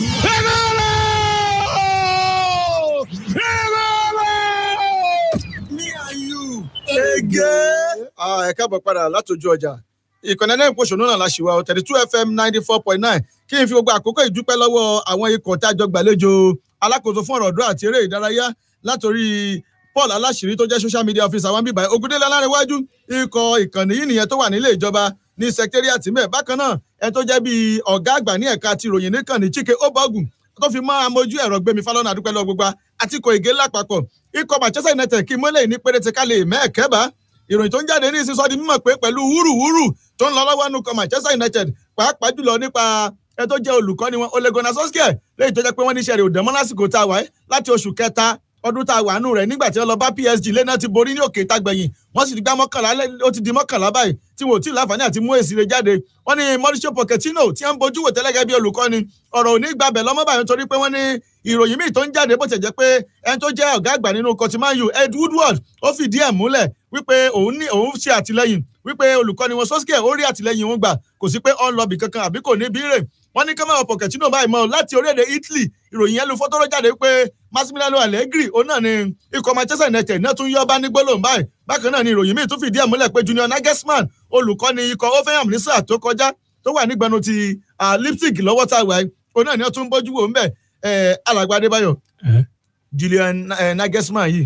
Ah, ẹ káàbọ̀ padà látòjú ọjà ìkànnì ẹlẹ́yìn pòṣónú náà la ṣì wá thirty two fm ninety four point nine kí n fi gbogbo àkókò ìdúpẹ́ lọ́wọ́ àwọn ikọ̀ tá a jọ gbàlejò alákòóso fún ọ̀rọ̀ ọ̀dọ́ àti eré ìdárayá látòrí paul aláṣìírí tó jẹ́ social media officer àwọn bíbá ogundélé alárẹ̀wájú ikọ̀ ìkànnì yìí nìyẹn tó wà nílé ìjọba ní secretariat mẹ́ẹ̀ bákan náà ẹ tó jẹ́ bíi ọ̀gá àgbà ní ẹ̀ka ti ròyìn níkànnì chike obogun tó fi mọ́ amójú ẹ̀rọ gbẹmí falọ́nà àdúpẹ́ lọ gbogbo àti ikọ̀ ìgé lápapọ̀ ikọ̀ manchester united kí mọ́lẹ̀ ní péréte ká lè mẹ́ẹ̀kẹ́bà ìròyìn tó ń jáde ní ìsinsọ́ di mímọ̀ pé pẹ̀lú wúrúwúrú tó ń lọ lọ́wọ́ nù kọ manchester united pàápàá jùlọ nípa ẹ tó jẹ́ olùkọ́ni wọn ole gunnar solskjaer lẹ́yìn tó jẹ́ pé wọ́n ní sẹ́rí òdàmọ́ lásìkò tá a wáyé láti oṣù kẹta ọdún tá a wà nù rẹ̀ nígbà tí wọ́n lọ bá psg lẹ́nà ti borí ní òkè ìtagbẹ̀yìn wọ́n sì ti gbá mọ́kànlá ó ti di mọ́kànlá báyìí tí wọ́n ò tí ì láǹfààní àti mú èsì rẹ̀ jáde wọ́n ní mauricio pochettino tí wọ́n ń bojú wò tẹ́lẹ̀ gẹ́gẹ́ bí olùkọ́ni ọ̀rọ̀ òní gbàbẹ̀ lọ́mọ́ báyìí torí pé wọ́n ní ìròyìn míì tó ń jáde bó ti jẹ́ pé ẹni tó jẹ́ ọ̀gá àgbà nínú kọtimáyù ed woodward ó fìdí ẹ̀ múlẹ̀ wípé òun ní òun ṣe àtìlẹyìn wípé olùkọ́ni wọn sọ́sìkẹ̀ ó rí àtìlẹyìn òun gbà kò sí pé ọ̀n lọ́bì kankan àbí kò ní bírè wọ́n ní kọ́mọ̀ pochettino báyìí mọ́ láti orílẹ̀-èdè italy ìròyìn yẹn lu fọ́tọ́rọ́ jáde pé massimiliano allegri òun náà ni ikọ̀ manchester united náà tún yọ́ bá ní gbólóhùn báyìí bákan náà ni ìròyìn míì tún fìdí ẹ̀ múlẹ̀ pé junior nagelsmann olùkọ́ni ikọ̀ offenham ní sáà tó kọjá tó wà nígbẹnu ti lipstick lọ́wọ́ tá a wà òun náà ni wọ́n tún bójú wò ń bẹ̀ alàgbà adébáyọ̀ julian nagelsmann yìí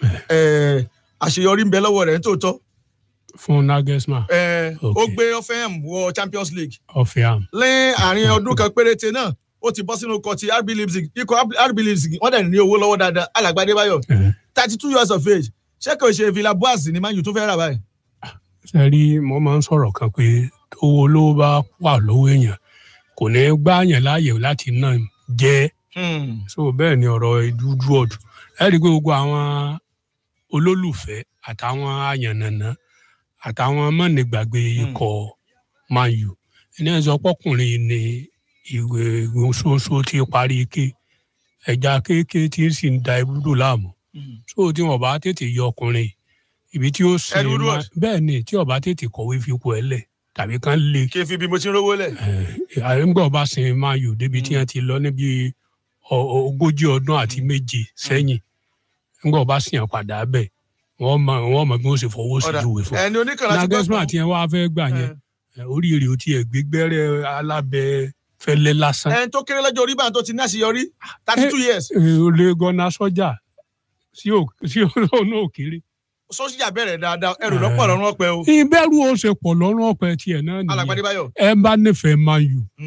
àṣeyọrí ń bẹ lọ́wọ́ rẹ̀ nítòótọ́ fún nagelsmann. ó gbé offenham wọ champions league. offenham. lẹ́yìn àárín ọdún kan péréte náà ó ti bọ́ sínú ikọ̀ ti rb leipzig ikọ̀ rb leipzig wọ́n dẹ̀ ní owó lọ́wọ́ dáadáa alàgbà adébáyọ̀ thirty two years of age ṣé kò ṣe villa boas ní man u tó fẹ́ rà báyìí. ṣe rí mo máa ń sọ̀rọ̀ kan pé owó olówó bá wà lọ́wọ́ èèyàn kò ní gbá yẹn láàyè láti náà jẹ́ so bẹ́ẹ̀ ni ọ̀rọ̀ dúdú ọ̀dù ẹ rí i pé gbogbo àwọn olólùfẹ́ àtàwọn àyànnànà àtàwọn mọ̀nìgbàgbé ikọ̀ man u ẹni ẹ̀ sọ pọ́kùnrin ni ìwé ìwòsóso ti parí ike ẹja kéèké tí ń sì ń da ibùdó láàmú so tí wọn bá tètè yọ ọkùnrin ibi tí ó sin bẹ́ẹ̀ ni tí ọba tètè kọ̀wé fipò ẹ̀ lẹ̀ tàbí kán lè. kí n fi bí mo ti ń rówó lẹ̀. àyẹ̀ngbà ọba sin man u débi tí wọ́n ti lọ níbi ogójì ọdún àti méje sẹ́yìn ńgbà ọba sìn padà bẹ́ẹ̀ wọ́n mọ wọ́n mọ bí wọ́n ṣe fọwọ́ sí ìjúwe fún. ẹni oníkànnà ti gbọ́ nagesma tí wọ́n á fẹ́ gbà yẹn oríire ò tiẹ̀ gbégbẹ́rẹ́ alábẹ́ fẹ́lẹ́ lásán. ẹni tó kéré lọ́jọ́ orí báyìí tó ti ní àṣeyọrí thirty two years. olè gọ́nà sọ́jà sí òun náà kéré. sọ́jà bẹ̀rẹ̀ dáadáa ẹrù lọ́pọ̀ lọ́rùn ọ̀pẹ o. ìbẹ̀rù ó ṣe pọ̀ lọ́rùn ọ̀pẹ tiẹ̀ náà nìyẹn. alàgbàdé báyọ̀. ẹ bá nífẹ̀ẹ́ man u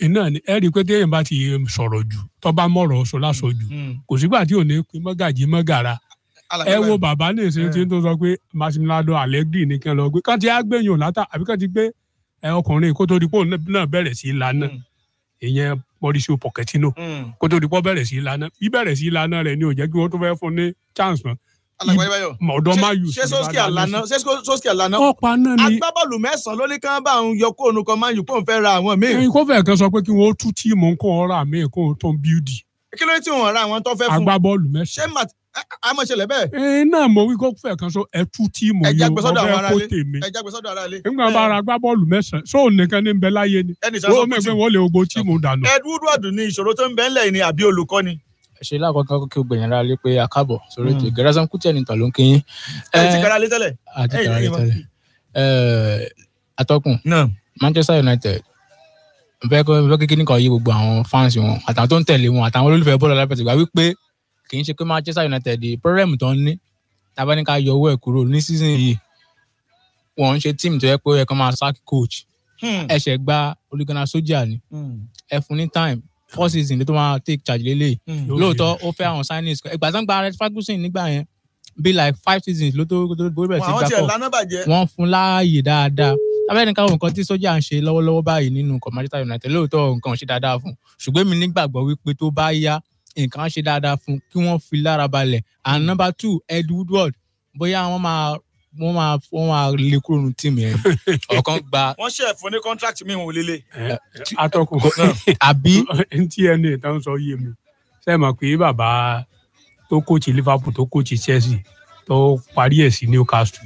iná ni ẹ rí i pé téèyàn bá ti sọ̀rọ̀ jù tó bá mọ̀rọ̀ sọ lásọ jù kò sígbà tí ò ní pín mọ́gàjì mọ́gàra ẹ wo bàbá ní ìṣe tí ń tó sọ pé Massimiliano Allegri ní kí n lọ gbé kán ti á gbẹ̀yìn látà àbí kán ti gbé ẹ ọkùnrin kó tó di pé òun náà bẹ̀rẹ̀ sí í lana ìyẹn Mauricio Pochettino kó tó di pé ó bẹ̀rẹ̀ sí í lana bí bẹ̀rẹ̀ sí í lana rẹ̀ ni ò jẹ́ kí wọ́n tó fẹ́ fún ní chance mọ́ alàgbàyẹ̀báyọ̀ ọ̀dọ́ máa yù ṣé sọ́sìkì àlànà ṣé sọ́sìkì àlànà ọ̀pá náà ni agbábọ́ọ̀lù mẹ́sàn-án ló ní kí wọ́n bá òun yọ kóònù kan máa yù kó òun fẹ́ ra àwọn míì. ẹyin kó fẹ́ kan sọ pé kí wọ́n tú tíìmù kó wọ́n rà míì kó wọ́n tó ń bíúdì. kí ló dé tí wọ́n ra àwọn tó fẹ́ fún agbábọ́ọ̀lù mẹ́sàn-án. ṣé mat amọ̀ṣẹlẹ̀ bẹ́ẹ̀. ẹyin náà mo wí kó fẹ́ kan sọ ẹ tú tíìmù ẹja yìí gbèsọ́dọ̀ àwọn wọ́n fẹ́ kó aráalé tèmi. ẹja gbèsọ́dọ̀ aráalé. nígbà bá ra agbábọ́ọ̀lù mẹ́sàn-án sóò nìkan ní bẹ láyé ni Ẹnì sọ sọ wọ́n pé mẹ́gbẹ́ tí- wọ́n lè gbogbo tíìmù dànù. Ed Woodward ní ìṣòro tó ń bẹ ńlẹ̀ yìí ni àbí olùkọ́ ni. ṣe lákọ̀ọ́kọ́ kí o gbẹ̀yìn ara lé pé a káàbọ̀ sórí ètò Gẹ̀rẹ́sán Kútẹ̀ ní tàn ló ń kíyìn. ẹ ti kára lé tẹ́lẹ̀. àti Ẹ̀yin- kàrà lé ẹ̀yin- tẹ́lẹ̀. Ẹ̀, atọ́kùn Manchester United n fẹ́ kó n fẹ́ kékeré nìkan yí gbogbo àwọn fans wọn àtàwọn tó ń tẹ̀lé wọn àtàwọn olólùfẹ́ bọ́ọ̀lù alápẹ̀tẹ̀gbà wípé kì í ṣe pé Manchester United di problem tó ń ní tábà ní ká yọ owó ẹ̀ kúrò ní season yìí wọ́n ń ṣe team tó yẹ pé ó yẹ kó máa sack coach ẹ̀ṣẹ̀ gba olùgbọ́nà sójà ni ẹ fún ní time four season ló tó máa take charge lélẹ̀ Mm. lóòótọ́ ó fẹ́ àwọn signings ìgbà tó ń gba Alex Ferguson nígbà yẹn bí like five seasons ló tó ló tó bẹ̀rẹ̀ sí àwọn gbà tiẹ̀ kọ́ lánà bàjẹ́. wọ́n fún láàyè dáadáa abẹ́rẹ́ nìkan wo nǹkan tí sójà ń ṣe lọ́wọ́lọ́wọ́ báyìí nínú ikọ̀ Manchester United lóòótọ́ nǹkan ò ṣe dáadáa fún un ṣùgbọ́n èmi nígbàgbọ́ wípé tó bá yá nǹkan á ṣe dáadáa fún un kí wọ́n fi lára balẹ̀ and number two Ed Woodward bóyá wọ́n máa wọ́n máa wọ́n máa lè kúrò nínú tíìmù yẹn ọ̀kan gba wọ́n ṣe ẹ̀fọ́ ní contract mi wọn ò lélẹ̀. atọ́kùn àbí ntí ẹni ìtàn sọ yé mi ṣe mọ̀ pé bàbá tó kóòtù Liverpool tó kóòtù Chelsea tó parí ẹ̀ sí Newcastle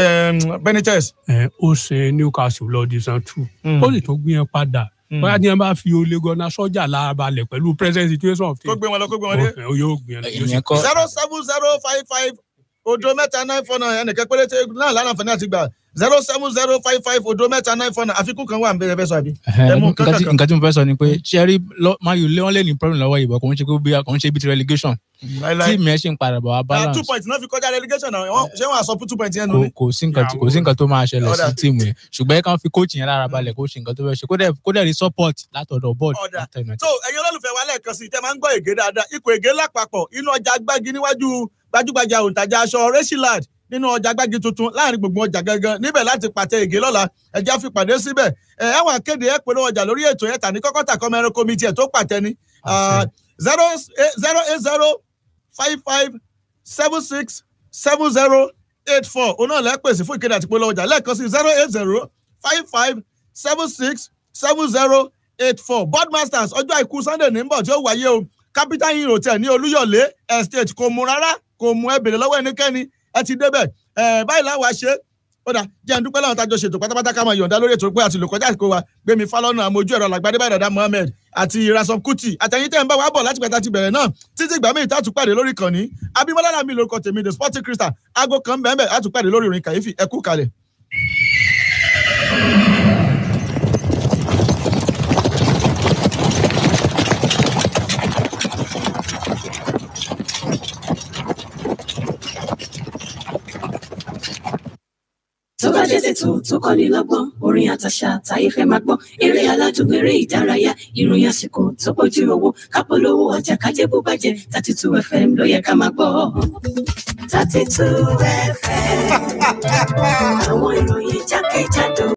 Benitez. ẹ ó ṣe Newcastle lọ di san two Mm. ó sì tó gbé yẹn padà Mm. bóyá tí wọn bá fi Ole Gunnar Solskjaer lára balẹ̀ pẹ̀lú present situation of kó gbé wọn lọ kó gbé wọn dé. ó yóò gbé yẹn lọ yóò sì- zero seven zero five five odo mẹ́ta nine four nine ẹnìkan péréte náà lánàá fún ní àti gbà zero seven zero five five odo mẹ́ta nine four nine àfikún kan wà ń bẹ̀rẹ̀ fẹ́ sọ àbí. ẹ mú nǹkan tí kankan. nǹkan tí mo fẹ́ sọ ni pé cherry mayu lé wọn lé ní problem lọ́wọ́ ìbọn kò ń ṣe pé bí kò ń ṣe bí ti relegation Láíláí. tíìmù yẹn ṣì ń padà bọ̀ wá Ah, balance two points náà fi kọjá relegation náà Wọ́n- ṣé wọn àsọ two points yẹn nù kò ni. kò sí nǹkan tí kò sí nǹkan tó máa ṣẹlẹ̀ sí Ọ̀dà. tíìmù yẹn ṣùgbọ́n ẹ kàn fi coach yẹn lára balẹ̀ kó ṣe nǹkan tó fẹ́ ṣe kó dẹ̀ kó dẹ̀ rí support látọ̀dọ̀ board látọ̀dọ̀ so ẹ̀yin olólùfẹ́ wa lẹ́ẹ̀kan sí i tẹ́ máa ń gbọ́ ègé dáadáa ikọ̀ ègé lápapọ̀ inú ọjà gbági níwájú gbajúgbajà òǹtajà aṣọ rẹ́sílàd nínú ọjà gbági tuntun láàrin gbogbo ọjà gangan níbẹ̀ láti pàtẹ ègé lọ́la ẹja fi pàdé síbẹ̀ ẹ ẹwọn akéde ẹ polówó ọjà lórí ètò yẹn tàní kọ́kọ́tà kọ́mọ ẹran komiti ẹ̀ tó pàtẹ ni zero zero eight zero five five seven six seven zero eight four òun náà lẹ́ pèsè fún ìkéde àti polówó ọjà lẹ́ẹ̀kan sí zero eight zero five five seven six seven zero eight four boardmasters ọjọ́ àìkú sunday ní bọ̀ tí ó wáyé o capital hill hotel ní olúyọ̀lé estate kò mú rárá kò mú ẹ bèrè lọ́wọ́ ẹnikẹ́ni ẹ ti débẹ̀ ẹ báyìí láwa ṣe ó dà jẹ́ àdúpẹ́ láwọn tájọ ṣètò pátápátá ká máa yọ̀ǹda lórí ètò pé àti lò kọjá àsìkò wa gbẹmí falọ́nà àmójú ẹ̀rọ làgbàdé báyìí dàda mohammed àti rasom kuti àtẹ̀yìn tẹ́ ń bá wa bọ̀ láti pẹ̀ta ti bẹ̀rẹ̀ náà títí ìgbà míì tààtù pàdé lórí ìkànnì abimọ́lá làmì lórúkọ tèmi the sporting crystal aago kan bẹ́ẹ̀ bẹ́ẹ̀ àtúpàdé lórí ìrìn kàyéfì ẹ kú kalẹ̀. tó bá jẹ́ tètò tó kọ́ni lọ́gbọ́n orin àtàṣà táyé fẹ́ máa gbọ́ eré aládùn eré ìdárayá ìròyìn àsìkò tó bójú owó kápolówó ọjà kájẹ́ bó bàjẹ́ thirty two fm ló yẹ ká máa gbọ́. thirty two fm àwọn ìròyìn jákèjádò